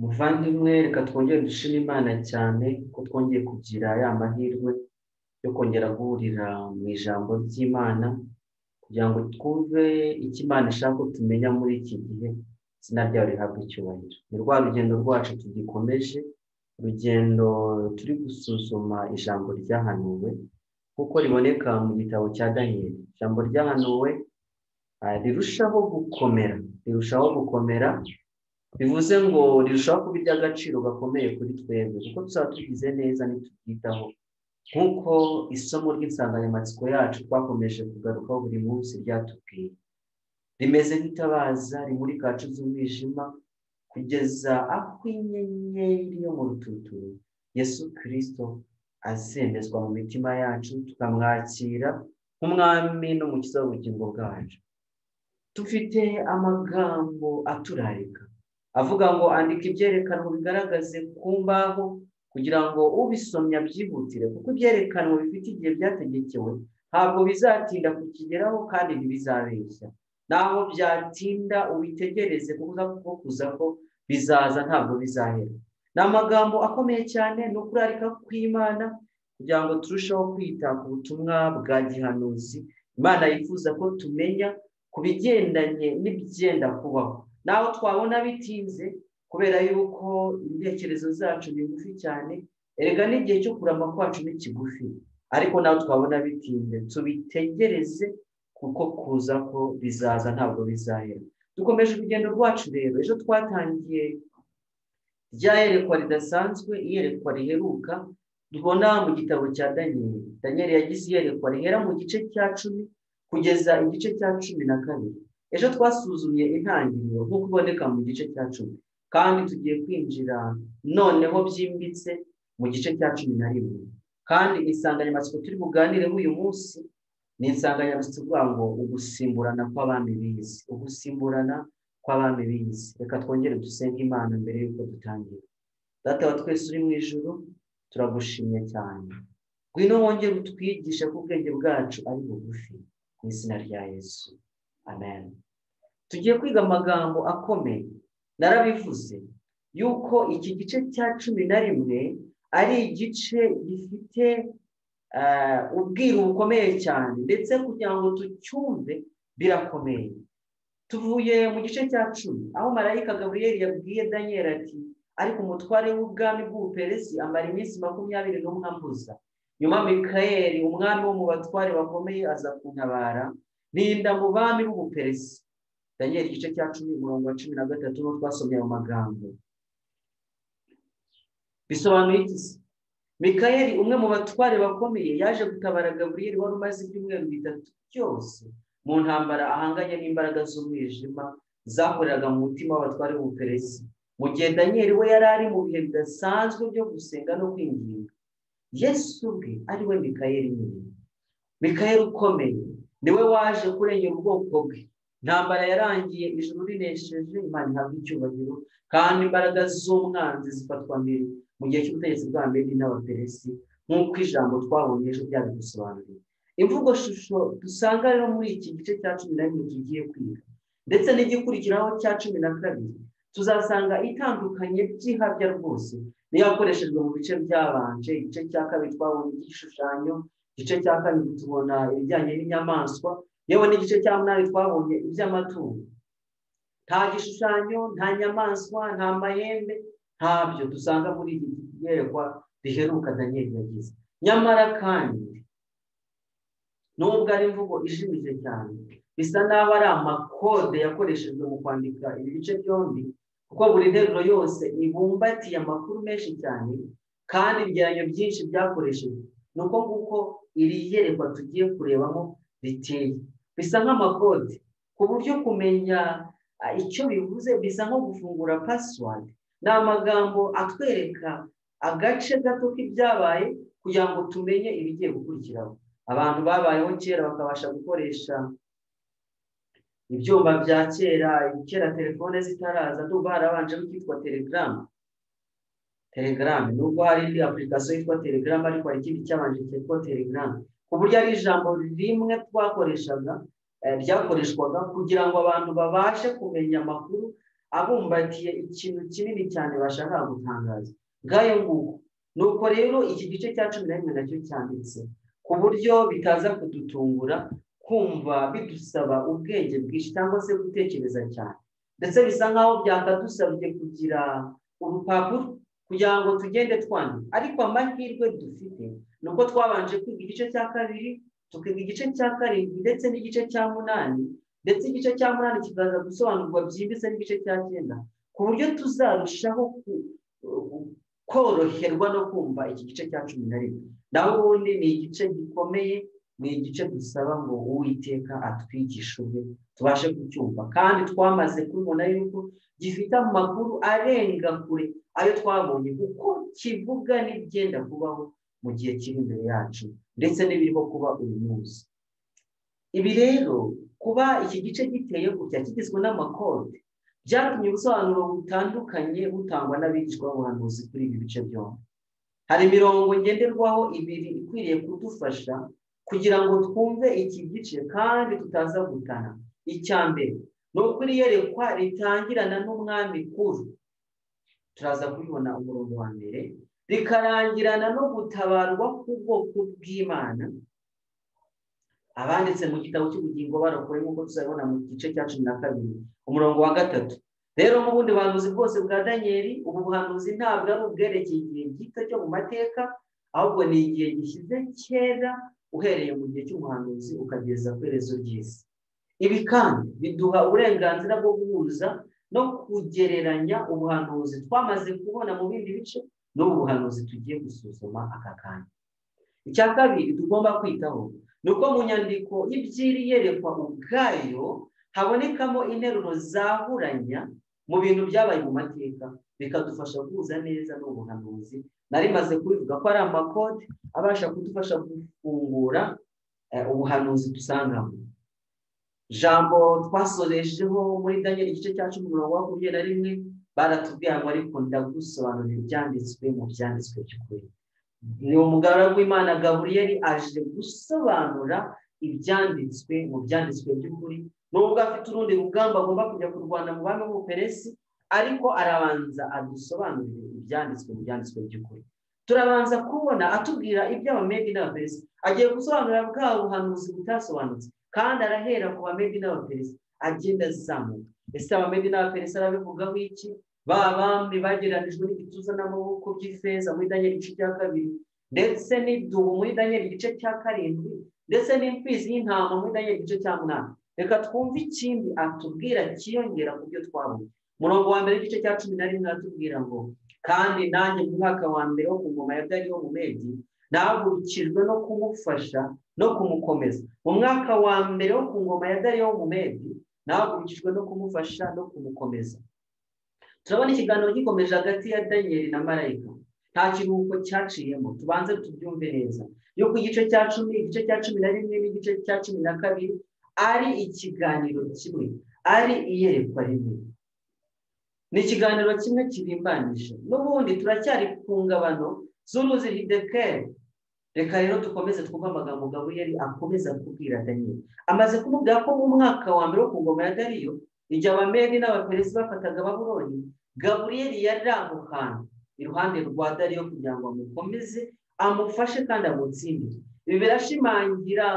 muvandimwe reka twongere dushime imana cyane ko twongeye kugira ya mahirwe yo kongera guhurira mu ijambo ry'imana kugira ngo twumve icyo imana ishaka ko tumenya muri iki gihe izina ryayo rihabwa icyubahiro ni rwa rugendo rwacu tugikomeje urugendo turi gusuzuma ijambo ryahanuwe kuko riboneka mu gitabo cya daniyeli ijambo ryahanuwe ah, rirushaho gukomera rirushaho gukomera bivuze ngo rirushaho kuba iry'agaciro gakomeye kuri twebwe kuko tuzaba tugize neza nitubwitaho nk'uko isomo ry'insanganyamatsiko yacu twakomeje kugarukaho buri munsi ryatubwiye rimeze nk'itabaza rimurika kacu z'umwijima kugeza aho inyenyeri yo mu rututu yesu kirisito azemezwa mu mitima yacu tukamwakira nk'umwami n'umukiza w'ubugingo bwacu dufite amagambo aturarika avuga ngo andika ibyerekanwa bigaragaze ku mbaho kugira ngo ubisomye abyihutire kuko ibyerekanwa bifite igihe byategekewe ntabwo bizatinda kukigeraho kandi ntibizabeshya naho byatinda ubitegereze kuko kuza ko bizaza ntabwo bizahera ni amagambo akomeye cyane ni ukurarika kw'imana kugira ngo turusheho kwita ku butumwa bwa gihanuzi imana yifuza ko tumenya ku bigendanye n'ibyenda kubaho naho twabona bitinze kubera yuko intekerezo zacu ni ngufi cyane erega n'igihe cyo kurama kwacu ni kigufi ariko naho twabona bitinze tubitegereze kuko kuza ko bizaza ntabwo bizahera dukomeje urugendo rwacu rero ejo twatangiye rya yerekwa ridasanzwe iyerekwa riheruka tubona mu gitabo cya daniyeli daniyeli yagize iyerekwa rihera mu gice cya cumi kugeza igice cya cumi na kabiri ejo twasuzumye intangiriro nk'uko iboneka mu gice cya cumi kandi tugiye kwinjira noneho byimbitse mu gice cya cumi na rimwe kandi insanganyamatsiko turi buganireho uyu munsi ni insanganyamatsiko ivuga ngo ugusimburana kw'abami bizi ugusimburana kw'abami bizi reka twongere dusenge imana mbere y'uko dutangira data wa twese uri mu ijoro turagushimye cyane ngwino wongere utwigishe ko ubwenge bwacu ari bugufi mu izina rya yesu amen tugiye kwiga amagambo akomeye narabivuze yuko iki gice cya cumi na rimwe ari igice gifite ubwiru bukomeye cyane ndetse kugira ngo tucyumve birakomeye tuvuye mu gice cya cumi aho marayika gaburiyeri yabwiye daniel ati ariko umutware w'ubwami bw'ubuperesi amara iminsi makumyabiri n'umwe ambuza nyuma mikayeli umwami wo mu batware bakomeye aza kuntabara rinda mu bami b'ubuperesi daniel igice cya cumi umurongo wa cumi na gatatu n'uwo twasomye ayo magambo bisobanuye iki se mikayeli umwe mu batware bakomeye yaje gutabara gaburiyeri wari umaze ibyumweru bitatu byose mu ntambara ahanganye n'imbaraga z'umwijima zakoreraga mu mutima w'abatware b'ubuperesi mu gihe daniel we yari ari mu bihe bidasanzwe byo gusenga no kwinginga yesu ubwe ari we mikayeli nyine mikayeli ukomeye niwe waje kurengera ubwoko bwe intambara yarangiye ijuru rinesheje imana ihabwa icyubahiro kandi imbaraga z'umwanzi zifatwa mbere mu gihe cy'ubutegetsi bwa mbere n'abaperesi nk'uko ijambo twabonye ejo byabidusobanuriye imvugo shusho dusanga rero muri iki gice cya cumi na rimwe tugiye kwiga ndetse n'igikurikiraho cya cumi na kabiri tuzasanga itandukanye by'ihabya rwose niyo yakoreshejwe mu bice byabanje igice cya kabiri twabonye igishushanyo igice cya kabiri tubona ibijyanye n'inyamaswa yewe n'igice cya munani twabonye iby'amatungo nta gishushanyo nta nyamaswa nta mahembe ntabyo dusanga muri iki yerekwa riheruka daniel yagize nyamara kandi nubwo ari imvugo ishimije cyane bisa n'aho ari amakode yakoreshejwe mu kwandika ibi bice byombi kuko buri nteruro yose ibumbatiye amakuru menshi cyane kandi ibyeranyo byinshi byakoreshejwe ni uko nguko iri yerekwa tugiye kurebamo riteye bisa nk'amakode ku buryo kumenya icyo bivuze bisa nko gufungura pasiwadi ni amagambo atwereka agace gato k'ibyabaye kugira ngo tumenye ibigiye gukurikiraho abantu babayeho kera bakabasha gukoresha ibyuma bya kera kera telefone zitaraza nubwo harabanjeho icyitwa telegaramu telegaramu nubwo hari indi apurikasiyo yitwa telegaramu ariko hari ikindi cyabanje cyitwa telegaramu ku buryo ari ijambo rimwe twakoreshaga ryakoreshwaga kugira ngo abantu babashe kumenya amakuru abumbatiye ikintu kinini cyane bashaka gutangaza ngayo nguko nuko rero iki gice cya cumi na rimwe nacyo cyanditse ku buryo bitaza kudutungura kumva bidusaba ubwenge bwinshi cyangwa se gutekereza cyane ndetse bisa nk'aho byakadusabye kugira urupapuro kugira ngo tugende twandika ariko amahirwe dufite ni uko twabanje kwiga igice cya kabiri tukiga igice cya karindwi ndetse n'igice cya munani ndetse igice cya munani kikaza gusobanurwa byimbitse n'igice cya cyenda ku buryo tuzarushaho koroherwa no kumva iki gice cya cumi na rimwe naho ubundi ni igice gikomeye ni igice dusaba ngo uwiteka atwigishe ubwe tubashe kucyumva kandi twamaze kubibona yuko gifite amakuru arenga kure ayo twabonye kuko kivuga n'ibyenda kubaho mu gihe kiri imbere yacu ndetse n'ibirimo kuba uyu munsi ibi rero kuba iki gice giteye gutya kigizwe n'amakode byatumye ubusobanuro butandukanye butangwa n'abigishwa buhanuzi kuri ibi bice byombi hari imirongo ngenderwaho ibiri ikwiriye kudufasha kugira ngo twumve iki gice kandi tutaza gutana icya mbere ni ukuri iyerekwa ritangirana n'umwami kuru turaza kubibona umurongo wa mbere rikarangirana no gutabarwa k'ubwoko bw'imana abanditse mu gitabo cy'ubugingo barokoye nk'uko tuzabibona mu gice cya cumi na kabiri umurongo wa gatatu rero nk'ubundi buhanuzi bwose bwa daniyeli ubu buhanuzi ntabwo ari ubwerekeye igihe gito cyo mu mateka ahubwo ni igihe gishyize kera uhereye mu gihe cy'umuhanuzi ukageza ku iherezo ry'isi ibi kandi biduha uburenganzira bwo guhuza no kugereranya ubuhanuzi twamaze kubona mu bindi bice n'ubu buhanuzi tugiye gusuzuma aka kanya icya kabiri tugomba kwitaho ni uko mu nyandiko y'ibyiri yerekwa ubwayo habonekamo interuro zahuranya mu bintu byabaye mu mateka bikadufasha guhuza neza n'ubuhanuzi nari maze kubivuga ko ari amakode abasha kudufasha gufungura ubuhanuzi dusangamo jambo twasoresheho muri daniel igice cya cumi umurongo wa makumyabiri na rimwe baratubwira ngo ariko ndagusobanurira ibyanditswe mu byanditswe by'ukuri ni umugaragu w'imana gaburiyeri aje gusobanura ibyanditswe mu byanditswe by'ukuri nubwo afite urundi rugamba agomba kujya kurwana mu bami b'ubuperesi ariko arabanza adusobanurire ibyanditswe mu byanditswe by'ukuri turabanza kubona atubwira iby'abamedi n'abaperesi agiye gusobanura bwa buhanuzi butasobanutse kandi arahera ku bamedi n'abaperesi agenda azamuka ese abamedi n'abaperesi arabivugaho iki ba bami bagereranijwe n'igituza n'amaboko by'ifeza muri daniel igice cya kabiri ndetse n'idubu muri daniel igice cya karindwi ndetse n'imfizi y'intama muri daniel igice cya munani reka twumve ikindi atubwira kiyongera ku byo twabonye umurongo wa mbere igice cya cumi na rimwe aratubwira ngo kandi nanjye mu mwaka wa mbere wo ku ngoma ya dariyo mu medi nahagurukijwe no kumufasha no kumukomeza mu mwaka wa mbere wo ku ngoma ya dariyo mu medi nahagurukijwe no kumufasha no kumukomeza turabona ikiganiro gikomeje hagati ya daniyeli na marayika nta kiruhuko cyaciyemo tubanze tubyumve neza yuko igice cya cumi igice cya cumi na rimwe n'igice cya cumi na kabiri ari ikiganiro kimwe ari iyerekwa rimwe ni ikiganiro kimwe kirimbanyije n'ubundi turacyari ku ngabano z'uruzi hidekere reka rero dukomeze twumve amagambo gaburiyeri akomeza kubwira daniyeli amaze kumubwira ko mu mwaka wa mbere wo ku ngoma ya dariyo igihe abamedi n'abaperesi bafataga baburoni gaburiyeri yari amuhana iruhande rwa dariyo kugira ngo amukomeze amufashe kandi amutsindire ibi birashimangira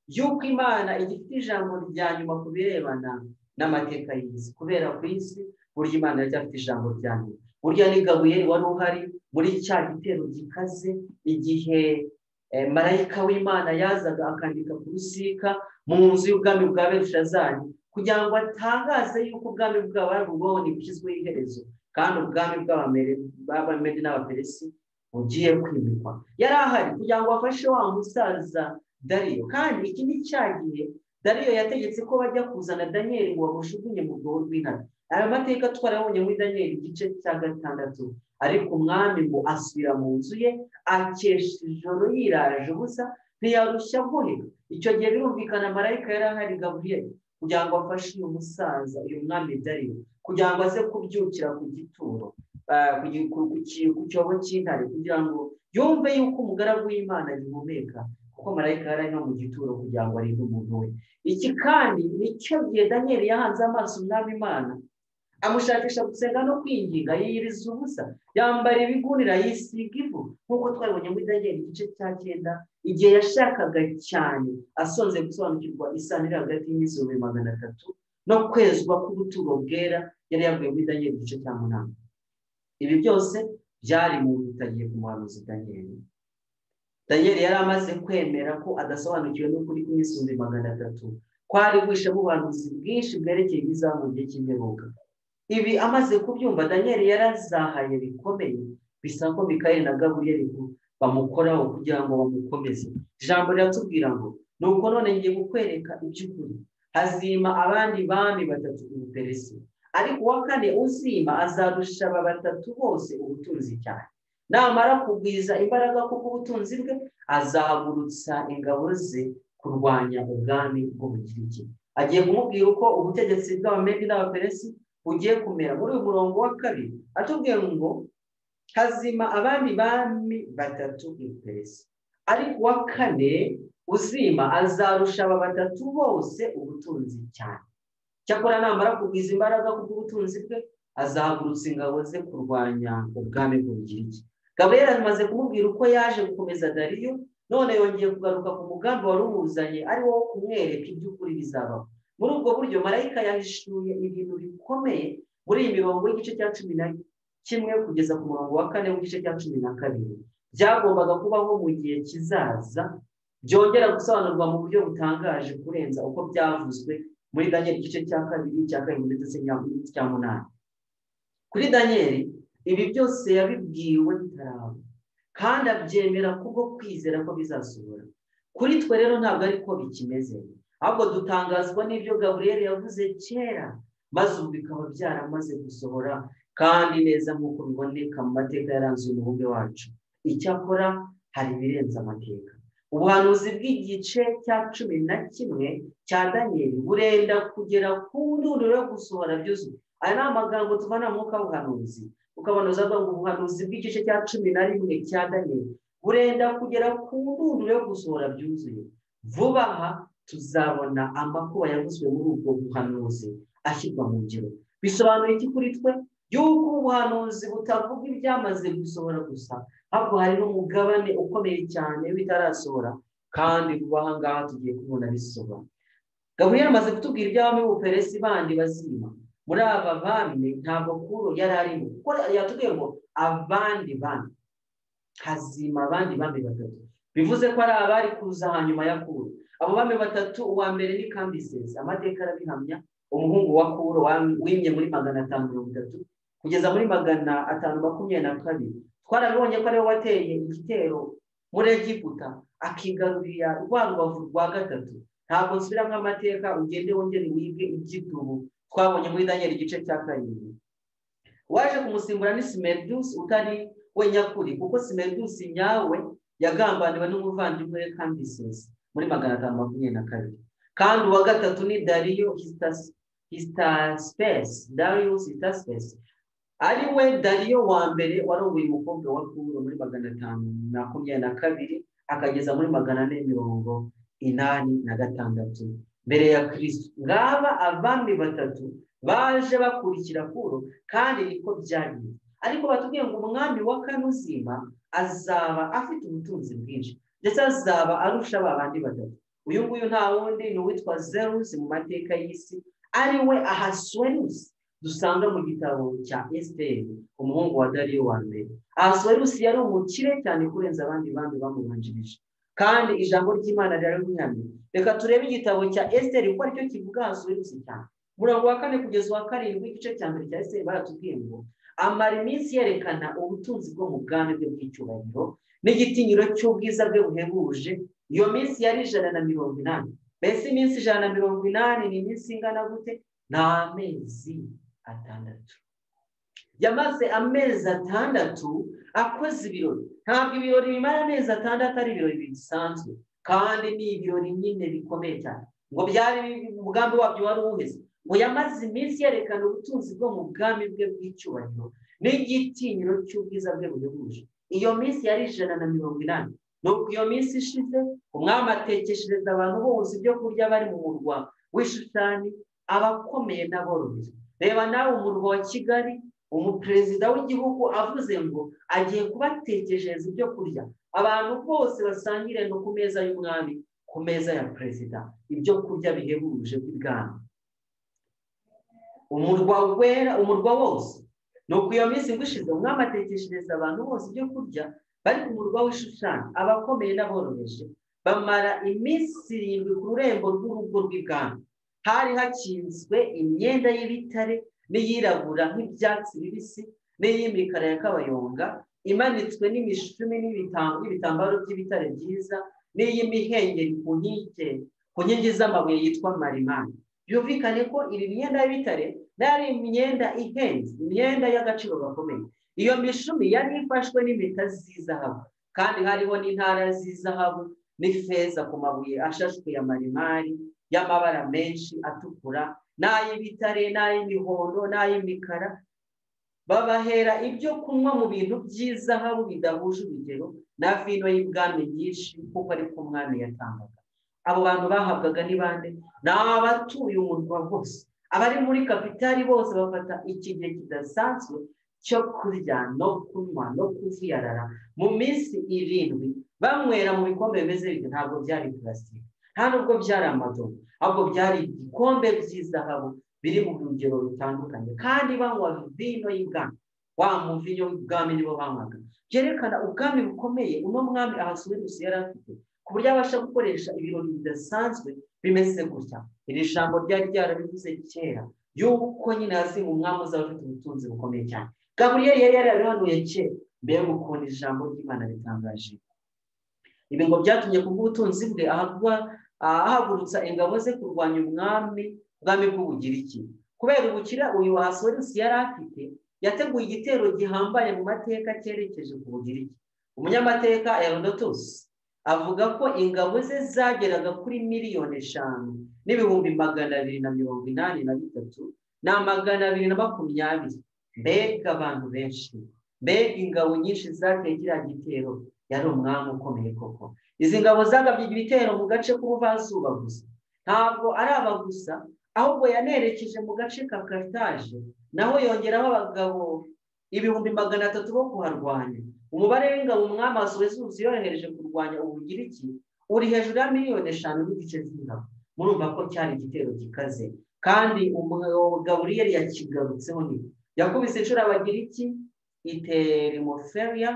y'uko imana igifite ijambo rya nyuma ku birebana n'amateka y'isi kubera ku isi burya imana iracyafite ijambo rya nyuma burya ni gaburiyeri wari uhari muri cya gitero gikaze igihe marayika w'imana yazaga akandika ku rusika mu nzu y'ubwami bwa berushazari kugira ngo atangaze yuko ubwami bwabo ari ubwoni bushyizweho iherezo kandi ubwami bw'abamedi n'abaperesi bugiye kwimikwa yari ahari kugira ngo afashe wa musaza dariyo kandi iki ni cyagiye dariyo yategetse ko bajya kuzana daniyeli ngo bamushugunye mu rwobo rw'intare aya mateka twarabonye muri daniyeli igice cya gatandatu ariko umwami ngo asubira mu nzu ye akesha ijoro yiraje ubusa ntiyarushya guhera icyo gihe birumvikana marayika yari ahari gaburiyeri kugira ngo afashe uyu musaza uyu mwami dariyo kugira ngo aze kubyukira ku gituro ku cyobo cy'intare kugira ngo yumve yuko umugaragu w'imana agihumeka kuko marayika yari ari no mu gituro kugira ngo arinde umuntu we iki kandi nicyo gihe daniyeli yahanze amaso umwami imana amushakisha gusenga no kwinginga yiyiriza ubusa yambara ibigunira yisiga ivu nk'uko twabibonye muri daniel igice cya cyenda igihe yashakaga cyane asonze gusobanukirwa isanira hagati y'ibihumbi magana atatu no kwezwa k'ubuturo bwera yari yavuye muri daniel igice cya munani ibi byose byari mu bitagiye ku muhanuzi daniel daniel yari amaze kwemera ko adasobanukiwe n'ukuri kw'ibihumbi magana atatu kwari guhishamo ubuhanuzi bwinshi bwerekeye ibizamu gihe cy'imperuka ibi amaze kubyumva daniel yarazahaye bikomeye bisa ko bikaye na gaburiyeri bamukoraho kugira ngo bamukomeze ijambo riratubwira ngo ni uko none ngiye kukwereka iby'ukuri hazima abandi bami batatu ubuperesi ariko uwa kane uzima azarusha aba batatu bose ubutunzi cyane namara kugwiza imbaraga kubw'ubutunzi bwe azahagurutsa ingabo ze kurwanya ubwami bw'ubukiriki agiye kumubwira uko ubutegetsi bw'abamedi n'abaperesi bugiye kumera muri uyu murongo wa kabiri atubwiye ngo hazima abami bami batatu iperesi ariko uwa kane uzima azarusha aba batatu bose ubutunzi cyane cyakora namara kugwiza imbaraga kubw'ubutunzi bwe azahagurutsa ingabo ze kurwanya ubwami bw'ubugiriki gaburiyeri amaze kumubwira uko yaje gukomeza dariyo none yongeye kugaruka ku mugambi wari umuzanye ari wo kumwereka iby'ukuri bizabaho muri ubwo buryo marayika yahishuye ibintu bikomeye muri iyi mirongo y'igice cya cumi na kimwe kugeza ku murongo wa kane w'igice cya cumi na kabiri byagombaga kubaho mu gihe kizaza byongera gusobanurwa mu buryo butangaje kurenza uko byavuzwe muri daniel igice cya kabiri cya karindwi ndetse n'icya munani kuri daniel ibi byose yabibwiwe bitaraba kandi abyemera kubwo kwizera ko bizasohora kuri twe rero ntabwo ariko bikimeze ahubwo dutangazwa n'ibyo gaburiyeri yavuze kera maze ubu bikaba byaramaze gusohora kandi neza nk'uko biboneka mu mateka yaranze umubumbe wacu icyakora hari ibirenze amateka ubuhanuzi bw'igice cya cumi na kimwe cya daniyeli burenda kugera ku ndunduro yo gusohora byuzuye aya ni amagambo tuvana mu mwuka w'ubuhanuzi ukabanuza avuga ngo ubuhanuzi bw'igice cya cumi na rimwe cya daniyeli burenda kugera ku ndunduro yo gusohora byuzuye vuba aha tuzabona amakuba yavuzwe muri ubwo buhanuzi ashyirwa mu ngiro bisobanura iki kuri twe y'uko ubuhanuzi butavuga ibyamaze gusohora gusa ahubwo hari n'umugabane ukomeye cyane bitarasohora kandi vuba aha ngaha tugiye kubona bisobanura gaburiyeri amaze kutubwira iby'abami b'ubuperesi bandi bazima muri aba bami ntabwo kuro yari arimo kuko yatubwiye ngo abandi bami hazima abandi bami batatu bivuze ko ari abari kuza hanyuma ya kuro abo bami batatu uwa mbere ni kambisezi amateka arabihamya umuhungu wa kuro wimye muri magana atanu mirongo itatu kugeza muri magana atanu makumyabiri na kabiri twarabibonye ko ariwe wateye igitero muri egiputa akigarurira rwa rubavu rwa gatatu ntabwo nsubiramo amateka ugende wongere wige iby'ubu twabonye muri daniel igice cya karindwi waje kumusimbura ni simeridusi utari we nyakuri kuko simeridusi nyawe yagambaniwe n'umuvandimwe we kambisezi muri magana atanu makumyabiri na kabiri kandi uwa gatatu ni dariyo hisitasipesi dariyo hisitasipesi ari we dariyo wa mbere warongoye umukobwa wa kuro muri magana atanu makumyabiri na kabiri akageza muri magana ane mirongo inani na gatandatu mbere ya kirisitu ngaba abami batatu baje bakurikira kuro kandi niko byagiye ariko batubwiye ngo umwami wa kanuzima azaba afite ubutunzi bwinshi ndetse azaba arusha ba bandi batatu uyu nguyu nta wundi ni uwitwa zerusi mu mateka y'isi ari we ahasuwerusi dusanga mu gitabo cya esiteri umuhungu wa dariyo wa mbere ahasuwerusi yari umukire cyane kurenza abandi bandi bamubanjirije kandi ijambo ry'imana riri kumwami reka turebe igitabo cya esiteri kuko aricyo kivuga ahasuwerusi cyane umurongo wa kane kugeza uwa karindwi igice cya mbere cya esiteri baratubwiye ngo amara iminsi yerekana ubutunzi bwo mu bwami bwe bw'icyubahiro n'igitinyiro cy'ubwiza bwe buhebuje iyo minsi yari ijana na mirongo inani mbese iminsi ijana na mirongo inani ni iminsi ingana gute ni amezi atandatu yamaze amezi atandatu akoze ibirori ntabwo ibirori bimara amezi atandatu ari ibirori bisanzwe kandi ni ibirori nyine bikomeye cyane ngo byari umugambi wabyo wari uwuheze ngo yamaze iminsi yerekana ubutunzi bwo mu bwami bwe bw'icyubahiro n'igitinyiro cy'ubwiza bwe buhebuje iyo minsi yari ijana na mirongo inani nuko iyo minsi ishize umwami atekeshereza abantu bose ibyo kurya bari mu murwa w'ishushani abakomeye n'aboroheje reba nawe umurwa wa kigali umuperezida w'igihugu avuze ngo agiye kubatekerereza ibyo kurya abantu bose basangire no ku meza y'umwami ku meza ya perezida ibyo kurya bihebuje by'ibwami umurwa wera umurwa wose ni uko iyo minsi ngo ishize umwami atekeshereza abantu bose ibyo kurya bari ku murwa w'ishushani abakomeye n'aboroheje bamara iminsi irindwi ku rurembo rw'urugo rw'ibwami hari hakinzwe imyenda y'ibitare n'iyirabura nk'ibyatsi bibisi n'iy'imikara ya kabayonga imanitswe n'imishumi n'ibitambaro by'ibitare byiza n'iy'imihengeri ku nkike ku nkingi z'amabuye yitwa marimani byumvikane ko iyi myenda y'ibitare yari imyenda ihenze imyenda y'agaciro gakomeye iyo mishumi yari ifashwe n'impeta z'izahabu kandi hariho n'intara z'izahabu n'ifeza ku mabuye ashashwe ya marimari y'amabara menshi atukura n'ay'ibitare n'ay'imihondo n'ay'imikara babahera ibyo kunywa mu bintu by'izahabu bidahuje urugero na vino y'ibwami nyinshi kuko ari ko umwami yatangaga abo bantu bahabwaga ni bande ni abatuye umurwa bose abari muri kapitali bose bafata iki gihe kidasanzwe cyo kurya no kunywa no kuziyarara mu minsi irindwi banywera mu bikombe bimeze bityo ntabwo byari purasitike nta nubwo byari amadobo ahubwo byari ibikombe by'izahabu biri mu rugero rutandukanye kandi banywa vino y'ubwami wa muvinyo w'ubwami nibo banywaga byerekana ubwami bukomeye uno mwami ahasuwerusi yari afite ku buryo abasha gukoresha ibirori bidasanzwe bimeze gutya iri jambo ryari ryarabivuze kera y'uko nyine hasi mu mwami uzaba ufite ubutunzi bukomeye cyane gaburiyeri yari yarabihanuye kera mbere yo gukunda ijambo ry'imana ritangaje ibi ngo byatumye kubw'ubutunzi bwe ahagurutsa ingabo ze kurwanya umwami ubwami bw'ubugiriki kubera ubukira uyu wasorusi yari afite yateguye igitero gihambaye mu mateka cyerekeje ku bugiriki umunyamateka erodotusi avuga ko ingabo ze zageraga kuri miliyoni eshanu n'ibihumbi magana abiri na mirongo inani na bitatu na magana abiri na makumyabiri mbega abantu benshi mbega ingabo nyinshi zateye kiriya gitero yari umwami ukomeye koko izi ngabo zagabye ibitero mu gace k'ubuvanzuba gusa ntabwo ari aba gusa ahubwo yanerekeje mu gace ka karitaje naho yongeraho abagabo ibihumbi magana atatu bo kuharwanya umubare w'ingabo umwami wasuwezuzi yohereje kurwanya ubugiriki uri hejuru ya miliyoni eshanu n'igice z'ingabo murumva ko cyari igitero gikaze kandi gaburiyeri yakigarutseho ni yakubise inshuro abagiriki iterimoferiya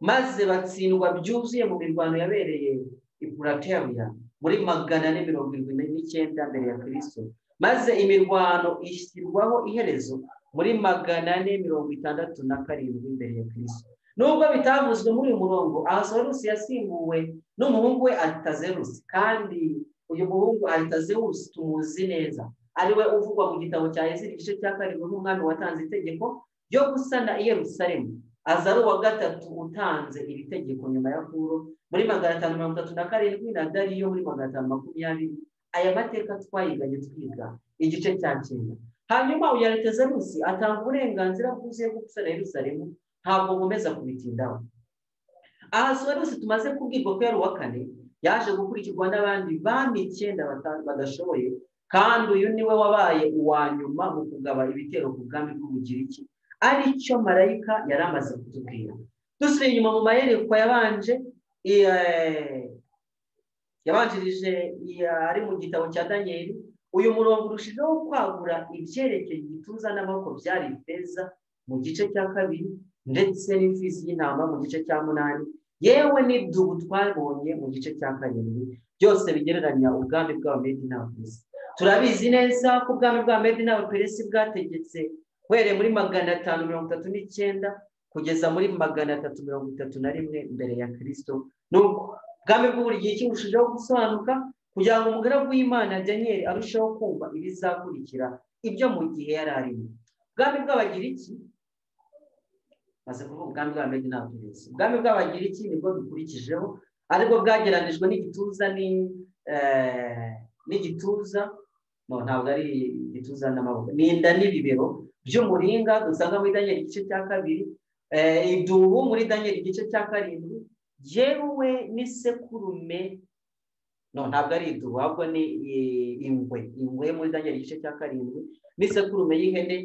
maze batsindwa byuzuye mu mirwano yabereye ipurateriya muri magana ane mirongo irindwi n'icyenda mbere ya kirisito maze imirwano ishyirwaho iherezo muri magana ane mirongo itandatu na karindwi mbere ya kirisito nubwo bitavuzwe muri uyu murongo ahasorusi yasimbuwe n'umuhungu we aritazerusi kandi uyu muhungu aritazerusi tumuzi neza ariwe uvugwa mu gitabo cya ezira igice cya karindwi nk'umwami watanze itegeko ryo gusana i Yerusalemu aza ari uwa gatatu utanze iri tegeko nyuma ya kuro muri magana atanu mirongo itatu na karindwi na dariyo muri magana atanu makumyabiri aya mateka twayiganye twiga igice cya cyenda hanyuma uya rusi atanga uburenganzira bwuzuye bwo gusana Yerusalemu ntabwo nkomeza kubitindaho aha rusi tumaze kubwirwa ko yari uwa kane yaje gukurikirwa n'abandi bami icyenda badashoboye kandi uyu niwe wabaye uwa nyuma mu kugaba ibitero ku bwami bw'ubugiriki aricyo marayika yari amaze kutubwira dusubiye inyuma mu mayerekwa yabanje yabanjirije ari mu gitabo cya daniyeli uyu murongo urushijeho kwagura ibyerekeye igituza n'amaboko byari ifeza mu gice cya kabiri ndetse n'imfizi y'intama mu gice cya munani yewe n'idubu twabonye mu gice cya karindwi byose bigereranya ubwami bw'abamedi n'abaperesi turabizi neza ko ubwami bw'abamedi n'abaperesi bwategetse uhereye muri magana atanu mirongo itatu n'icyenda kugeza muri magana atatu mirongo itatu na rimwe mbere ya kirisito nuko ubwami bw'uburigiki burushijeho gusobanuka kugira ngo umugaragu w'imana daniyeli arusheho kumva ibizakurikira ibyo mu gihe yari arimo ubwami bw'abagiriki maze kuvuga ubwami bw'abamedi n'abaperesi ubwami bw'abagiriki nibwo bikurikijeho aribwo bwageranijwe n'igituza n'igituza ntabwo ari igituza n'amaboko ni inda n'ibibero by'umuringa dusanga muri daniel igice cya kabiri idubu muri daniel igice cya karindwi yewe n'isekurume no ntabwo ari idubu ahubwo ni ingwe ingwe muri daniel igice cya karindwi n'isekurume y'ihene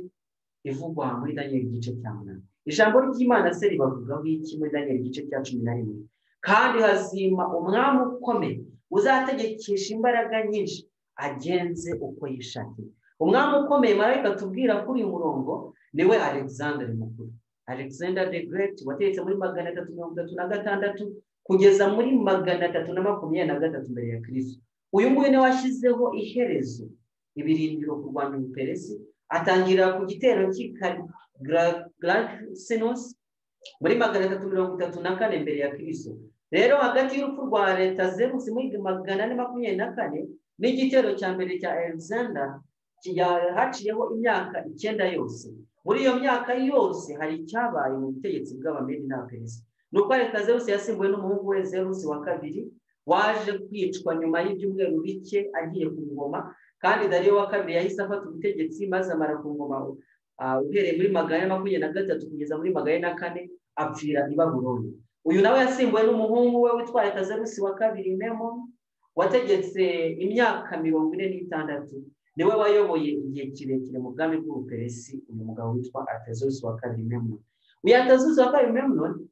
ivugwa muri daniel igice cya munani ijambo ry'imana se ribavugaho iki muri daniel igice cya cumi na rimwe kandi hazima umwami ukomeye uzategekesha imbaraga nyinshi agenze uko yishakiye umwami ukomeye marayika tubwira kuri uyu murongo niwe alexander mukuru alexander the great wateretse muri magana atatu mirongo itatu na gatandatu kugeza muri magana atatu na makumyabiri na gatatu mbere ya kirisi uyu nguyu niwe washyizeho iherezo ibirindiro kurwanya ubuperesi atangira ku gitero cy'i senos muri magana atatu mirongo itatu na kane mbere ya kirisi rero hagati y'urupfu rwa leta zerusi muri magana ane makumyabiri na kane n'igitero cya mbere cya alexander haciyeho imyaka icyenda yose muri iyo myaka yose hari icyabaye mu butegetsi bw'abamedi n'abaperesi ni uko leta zerusi yasimbuwe n'umuhungu we zerusi wa kabiri waje kwicwa nyuma y'ibyumweru bike agiye ku ngoma kandi dariyo wa kabiri yahise afata ubutegetsi maze amara ku ngoma uhereye muri magana makumyabiri na gatatu kugeza muri magana na kane apfira i baburoni uyu nawe yasimbuwe n'umuhungu we witwa leta zerusi wa kabiri memo wategetse imyaka mirongo ine n'itandatu niwe wayoboye igihe kirekire mu bwami bw'ubuperesi uyu mugabo witwa atazuzi wa kabiri memnoni uyu atazuzi wa kabiri memnoni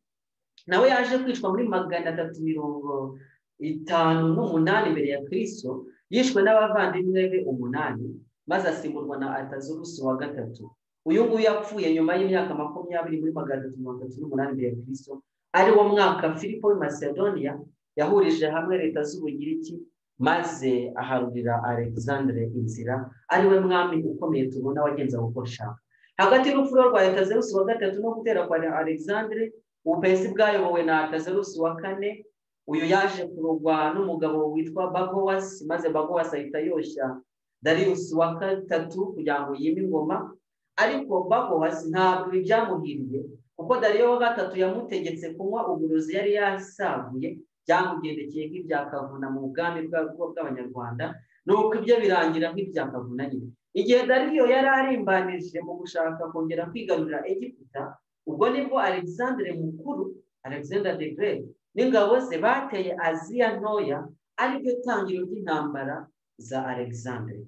nawe yaje kwicwa muri magana atatu mirongo itanu n'umunani imbere ya kirisito yishwe n'abavandimwe be umunani maze asimburwa na atazuzi wa gatatu uyu nguyu yapfuye nyuma y'imyaka makumyabiri muri magana atatu mirongo itatu n'umunani imbere ya kirisito ari wo mwaka filipo macedonia yahurije hamwe leta z'ubugiriki maze aharurira alexandre inzira ariwe mwami ukomeye tubona wagenza uko nshaka hagati y'urupfu rwa leta zerusi wa gatatu no gutera kwa alexandre ubuperesi bwayobowe na leta zerusi wa kane uyu yaje kurugwa n'umugabo witwa bagowasi maze bagowasi ahita yoshya darius wa gatatu kugira ngo yime ingoma ariko bagowasi ntabwo ibi byamuhiriye kuko dariyo wa gatatu yamutegetse kunywa uburozi yari yasaguye byamugendekeye nk'ibya kavuna mu bwami bw'abanyarwanda ni uko ibyo birangira nk'ibya kavuna nyine igihe dariyo yari arimbanije mu gushaka kongera kwigarurira egiputa ubwo nibwo alexandre mukuru alexander de grey n'ingabo ze bateye aziya ntoya ariryo tangiro ry'intambara za alexandre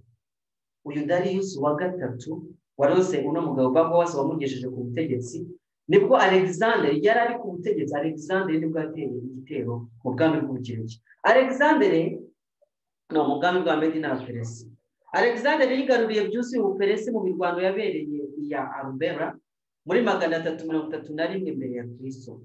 uyu dariyusi wa gatatu warose uno mugabo ubwo wose wamugejeje ku butegetsi nibwo alexander yari ari ku butegetsi alexander nibwo yateye igitero mu bwami bw'ubukiriki alexander ni umugambi bwa medi n'abaperesi alexander yigaruriye byuzuye ubuperesi mu mirwano yabereye iya arubera muri magana atatu mirongo itatu na rimwe imbere ya kristo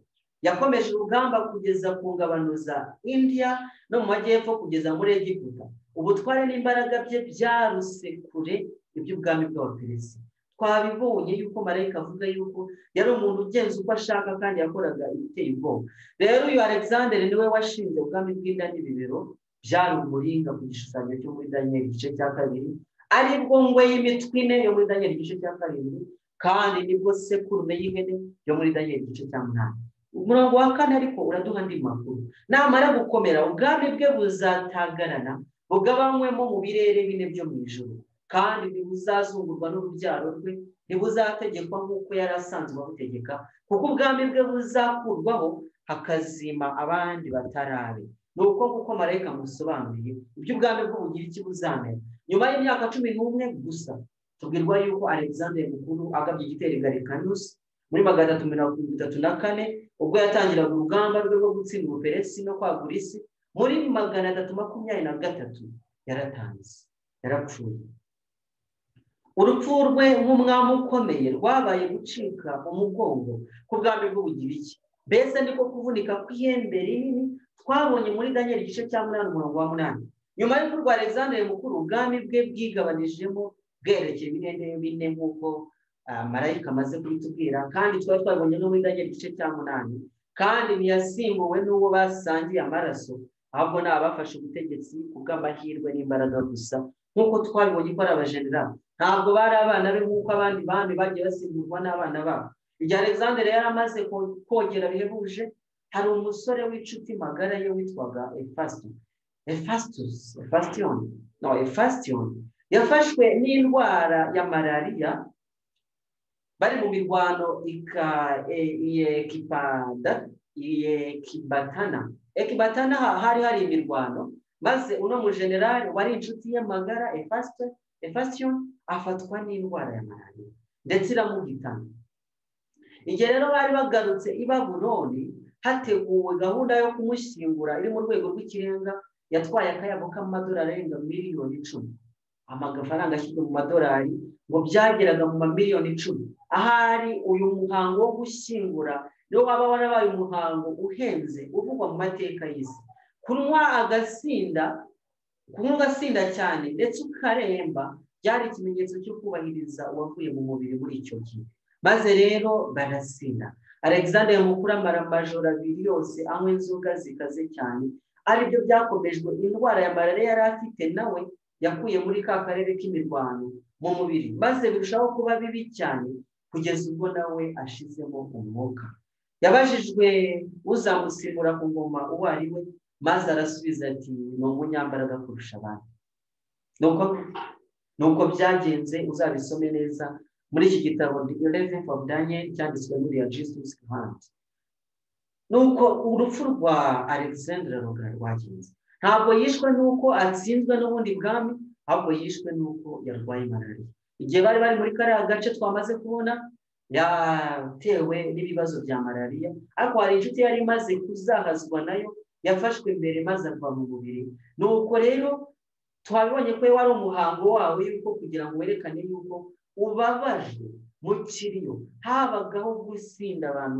yakomeje urugamba kugeza ku ngabano za india no mu majyepfo kugeza muri egiputa ubutware n'imbaraga bye byaruse kure iby'ubwami bw'abaperesi twabibonye yuko marayika avuga yuko yari umuntu ugenza uko ashaka kandi yakoraga ibiteye ubwoba rero uyu alexander niwe washinze ubwami bw'inda n'ibibero byari umuringa ku gishushanyo cyo muri daniel igice cya kabiri ari bwo ngwe y'imitwe ine yo muri daniel igice cya karindwi kandi nibwo sekurume y'ihene yo muri daniel igice cya munani umurongo wa kane ariko uraduha andi makuru namara gukomera ubwami bwe buzatagarana bugabanywemo mu birere bine byo mu ijoro kandi ntibuzazungurwa n'urubyaro rwe ntibuzategekwa nk'uko yari asanzwe abutegeka kuko ubwami bwe buzakurwaho hakazima abandi batarabe ni uko kuko marayika musobanuriye ibyo ubwami bw'ubugiriki buzamera nyuma y'imyaka cumi n'umwe gusa tubwirwa yuko alexander mukuru agabye igitero garikanusi muri magana atatu mirongo itatu na kane ubwo yatangiraga urugamba rwe rwo gutsinda ubuperesi no kwagura isi muri magana atatu makumyabiri na gatatu yaratanze yarapfuye urupfu rwe nk'umwami ukomeye rwabaye gucika umugongo ku bwami bw'ubugiriki mbese niko kuvunika kw'ihembe rinini twabonye muri daniel igice cya munani umurongo wa munani nyuma y'uko urwa alexander mukuru ubwami bwe bwigabanijemo bwerekeye ibinene bine nk'uko marayika amaze kubitubwira kandi twari twabonye no muri daniel igice cya munani kandi ntiyasimbuwe n'uwo basangiye amaraso ahubwo ni abafashe ubutegetsi kubw'amahirwe n'imbaraga gusa nk'uko twabibonye ko ari abajenerali ntabwo bari abana be nk'uko abandi bami bagiye basimburwa n'abana babo igihe alexander yari amaze kogera bihebuje hari umusore w'inshuti magara ye witwaga efasito efasitus efasitiyoni no efasitiyoni yafashwe n'indwara ya malariya bari mu mirwano iyekibatana ekibatana hari hari imirwano maze uno mu generali wari inshuti ye magara efasite efasiyo afatwa n'indwara ya malariya ndetse iramuhitana igihe rero bari bagarutse i babuloni hateguwe gahunda yo kumushyingura iri mu rwego rw'ikirenga yatwaye akayabo k'amadolari arenga miliyoni icumi amafaranga ashyirwa mu madolari ngo byageraga mu mamiliyoni icumi ahari uyu muhango wo gushyingura niwo waba warabaye umuhango uhenze uvugwa mu mateka y'isi kunywa agasinda kunywa ugasinda cyane ndetse ukaremba byari ikimenyetso cyo kubahiriza uwavuye mu mubiri muri icyo gihe maze rero barasinda alexander mukuru amara amajoro abiri yose anywa inzoga zikaze cyane aribyo byakomejwe indwara ya malariya yari afite nawe yakuye muri ka karere k'imirwano mu mubiri maze birushaho kuba bibi cyane kugeza ubwo nawe ashizemo umwuka yabajijwe uzamusimbura ku ngoma uwo ari we maze arasubiza ati ni umunyambaraga kurusha abandi nuko byagenze uzabisome neza muri iki gitabo revenue of daniel cyanditswe muri ya jesus grant nuko urupfu rwa alexander rwagenze ntabwo yishwe nuko atsinzwe n'ubundi bwami ahubwo yishwe nuko yarwaye malariya igihe bari bari muri kariya gace twamaze kubona yatewe n'ibibazo bya malariya ariko hari inshuti yari imaze kuzahazwa nayo yafashwe mbere maze ava mu mubiri nuko rero twabibonye ko wari umuhango wawe yuko kugira ngo werekane yuko ubabajwe mu kiriyo habagaho gusinda abantu